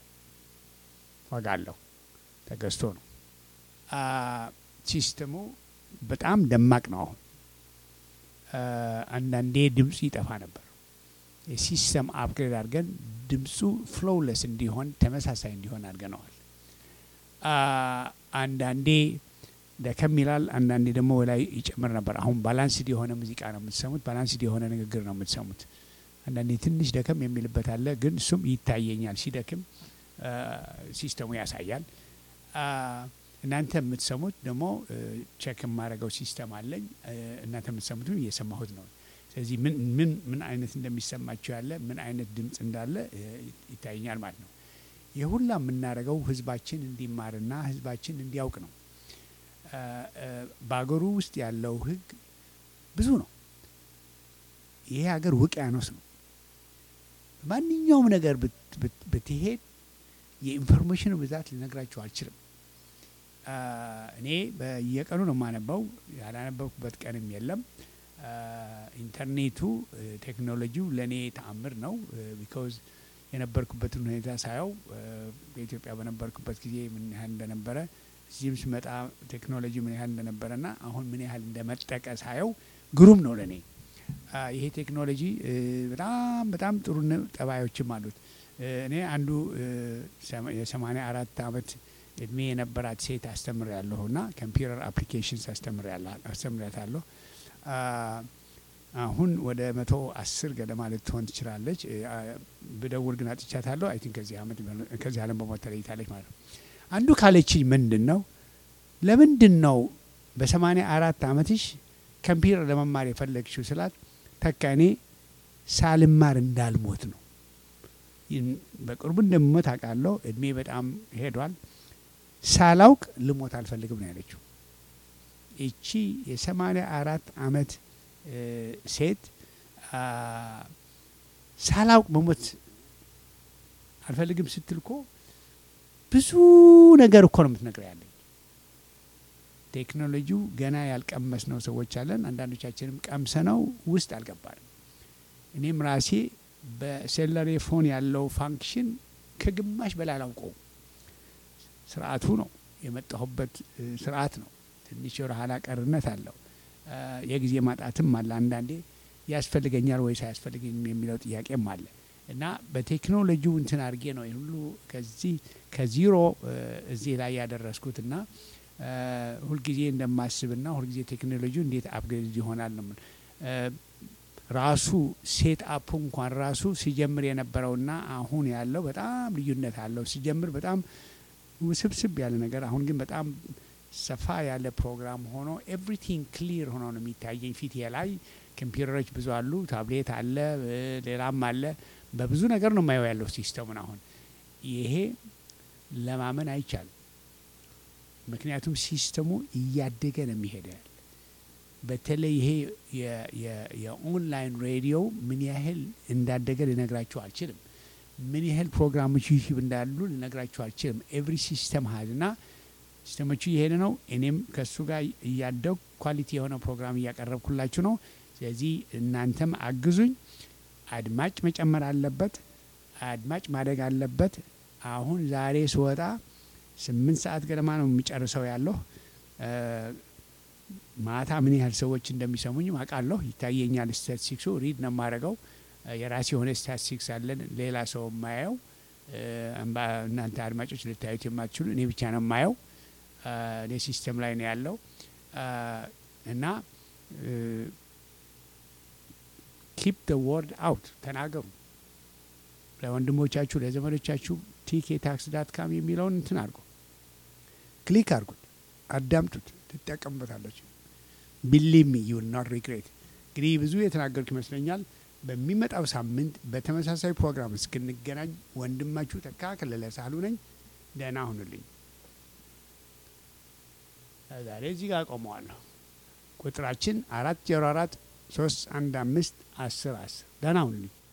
ዋጋ አለው ተገዝቶ ነው። አ፣ ሲስተሙ በጣም ደማቅ ነው። አሁን አ፣ አንዳንዴ ድምፁ ይጠፋ ነበር። የሲስተም አፕግሬድ አድርገን ድምፁ ፍሎውለስ እንዲሆን ተመሳሳይ እንዲሆን አድርገነዋል። አ፣ አንዳንዴ ደከም ይላል፣ አንዳንዴ ደግሞ ላይ ይጨምር ነበር። አሁን ባላንስድ የሆነ ሙዚቃ ነው የምትሰሙት፣ ባላንስድ የሆነ ንግግር ነው የምትሰሙት። አንዳንዴ ትንሽ ደከም የሚልበት አለ፣ ግን እሱም ይታየኛል። ሲደክም አ፣ ሲስተሙ ያሳያል። አ፣ እናንተ የምትሰሙት ደግሞ ቼክ የማደርገው ሲስተም አለኝ። አ፣ እናንተ የምትሰሙትም እየሰማሁት ነው። ስለዚህ ምን ምን ምን አይነት እንደሚሰማቸው ያለ ምን አይነት ድምፅ እንዳለ እ፣ ይታየኛል ማለት ነው። ይህ ሁላ የምናደርገው ህዝባችን እንዲማርና ህዝባችን እንዲያውቅ ነው። አ፣ አ፣ በሀገሩ ውስጥ ያለው ህግ ብዙ ነው። ይሄ ሀገር ውቅያኖስ ነው። ማንኛውም ነገር ብት- ብት- ብትሄድ የኢንፎርሜሽኑ ብዛት ልነግራችሁ አልችልም። አ፣ እኔ በየቀኑ ነው የማነበው፣ ያላነበብኩበት ቀንም የለም። አ፣ ኢንተርኔቱ እ፣ ቴክኖሎጂው ለእኔ ተአምር ነው። ቢካዝ የነበርኩበትን ሁኔታ ሳየው እ፣ በኢትዮጵያ በነበርኩበት ጊዜ ምን ያህል እንደነበረ እዚህም ስመጣ ቴክኖሎጂ ምን ያህል እንደነበረና አሁን ምን ያህል እንደመጠቀ ሳየው ግሩም ነው ለእኔ። አ፣ ይሄ ቴክኖሎጂ እ፣ በጣም በጣም ጥሩ ነ- ጠባዮችም አሉት። እ፣ እኔ አንዱ እ፣ ሰማ- የሰማኒያ አራት አመት እድሜ የነበራት ሴት አስተምር ያለሁ ና ኮምፒውተር አፕሊኬሽንስ አስተምር አስተምሪያታለሁ። አ፣ አሁን ወደ መቶ አስር ገደማ ልትሆን ትችላለች። እ፣ አ፣ ብደውል ግን አጥቻታለሁ። አይ ቲንክ ከዚህ አመት ከዚህ ዓለም በሞት ተለይታለች ማለት ነው። አንዱ ካለችኝ ምንድን ነው ለምንድን ነው በሰማኒያ አራት አመትሽ ኮምፒውተር ለመማር የፈለግሽው ስላት ተካ እኔ ሳልማር እንዳልሞት ነው። ይህን በቅርቡ እንደምሞት አውቃለሁ። እድሜ በጣም ሄዷል። ሳላውቅ ልሞት አልፈልግም ነው ያለችው። ይቺ የሰማኒያ አራት አመት እ፣ ሴት አ፣ ሳላውቅ መሞት አልፈልግም ስትል እኮ ብዙ ነገር እኮ ነው የምትነግረው ያለኝ። ቴክኖሎጂው ገና ያልቀመስነው ሰዎች አለን። አንዳንዶቻችንም ቀምሰነው ውስጥ አልገባንም። እኔም ራሴ በሴለሬ ፎን ያለው ፋንክሽን ከግማሽ በላይ አላውቀውም። ስርዓቱ ነው የመጣሁበት እ፣ ስርዓት ነው። ትንሽ ወደ ኋላ ቀርነት አለው። እ፣ የጊዜ ማጣትም አለ። አንዳንዴ ያስፈልገኛል ወይስ አያስፈልገኝም የሚለው ጥያቄም አለ እና በቴክኖሎጂው እንትን አድርጌ ነው ይህ ሁሉ ከዚህ ከዚሮ እ፣ እዚህ ላይ ያደረስኩት እና እ፣ ሁልጊዜ እንደማስብና ሁልጊዜ ቴክኖሎጂው እንዴት አፕግሬድ ይሆናል ነው የምል- እ፣ ራሱ ሴት አፑ እንኳን ራሱ ሲጀምር የነበረውና አሁን ያለው በጣም ልዩነት አለው። ሲጀምር በጣም ውስብስብ ያለ ነገር፣ አሁን ግን በጣም ሰፋ ያለ ፕሮግራም ሆኖ ኤቭሪቲንግ ክሊር ሆኖ ነው የሚታየኝ ፊት ላይ። ኮምፒውተሮች ብዙ አሉ፣ ታብሌት አለ፣ እ፣ ሌላም አለ። በብዙ ነገር ነው የማየው ያለው ሲስተሙን። አሁን ይሄ ለማመን አይቻልም። ምክንያቱም ሲስተሙ እያደገ ነው የሚሄደ ያለ በተለይ ይሄ የ- የ- የኦንላይን ሬዲዮ ምን ያህል እንዳደገ ልነግራችሁ አልችልም። ምን ያህል ፕሮግራሞች ዩቲዩብ እንዳሉ ልነግራችሁ አልችልም። ኤቭሪ ሲስተም ሀል ና ሲስተሞቹ እየሄደ ነው። እኔም ከእሱ ጋር እያደጉ ኳሊቲ የሆነ ፕሮግራም እያቀረብኩላችሁ ነው። ስለዚህ እናንተም አግዙኝ። አድማጭ መጨመር አለበት። አድማጭ ማደግ አለበት። አሁን ዛሬ ስወጣ ስምንት ሰዓት ገደማ ነው የሚጨርሰው ያለሁ እ፣ ማታ ምን ያህል ሰዎች እንደሚሰሙኝ አውቃለሁ። ይታየኛል። ስታቲስቲክሱ ሪድ ነው የማደርገው። እ፣ የራሴ የሆነ ስታቲስቲክስ አለን። ሌላ ሰው የማየው እ፣ እምባ- እናንተ አድማጮች ልታዩት የማትችሉ እኔ ብቻ ነው የማየው። እ፣ እኔ ሲስተም ላይ ነው ያለው እ፣ እና ኪፕ ደ ወርድ አውት ተናገሩ። ለወንድሞቻችሁ ለዘመዶቻችሁ ቲኬ ታክስ ዳት ካም የሚለውን እንትን አድርጉ፣ ክሊክ አድርጉት፣ አዳምጡት፣ ትጠቀሙበታለች። ቢሊቭ ሚ ዩ ዊል ኖት ሪግሬት። እንግዲህ ብዙ የተናገርኩ ይመስለኛል። በሚመጣው ሳምንት በተመሳሳይ ፕሮግራም እስክንገናኝ ወንድማችሁ ተካ ከለለ ሳህሉ ነኝ። ደህና ሁኑልኝ። ዛሬ እዚህ ጋር ቆመዋለሁ። ቁጥራችን አራት ዜሮ አራት ሶስት አንድ አምስት አስር አስር ደህና ሁኑልኝ።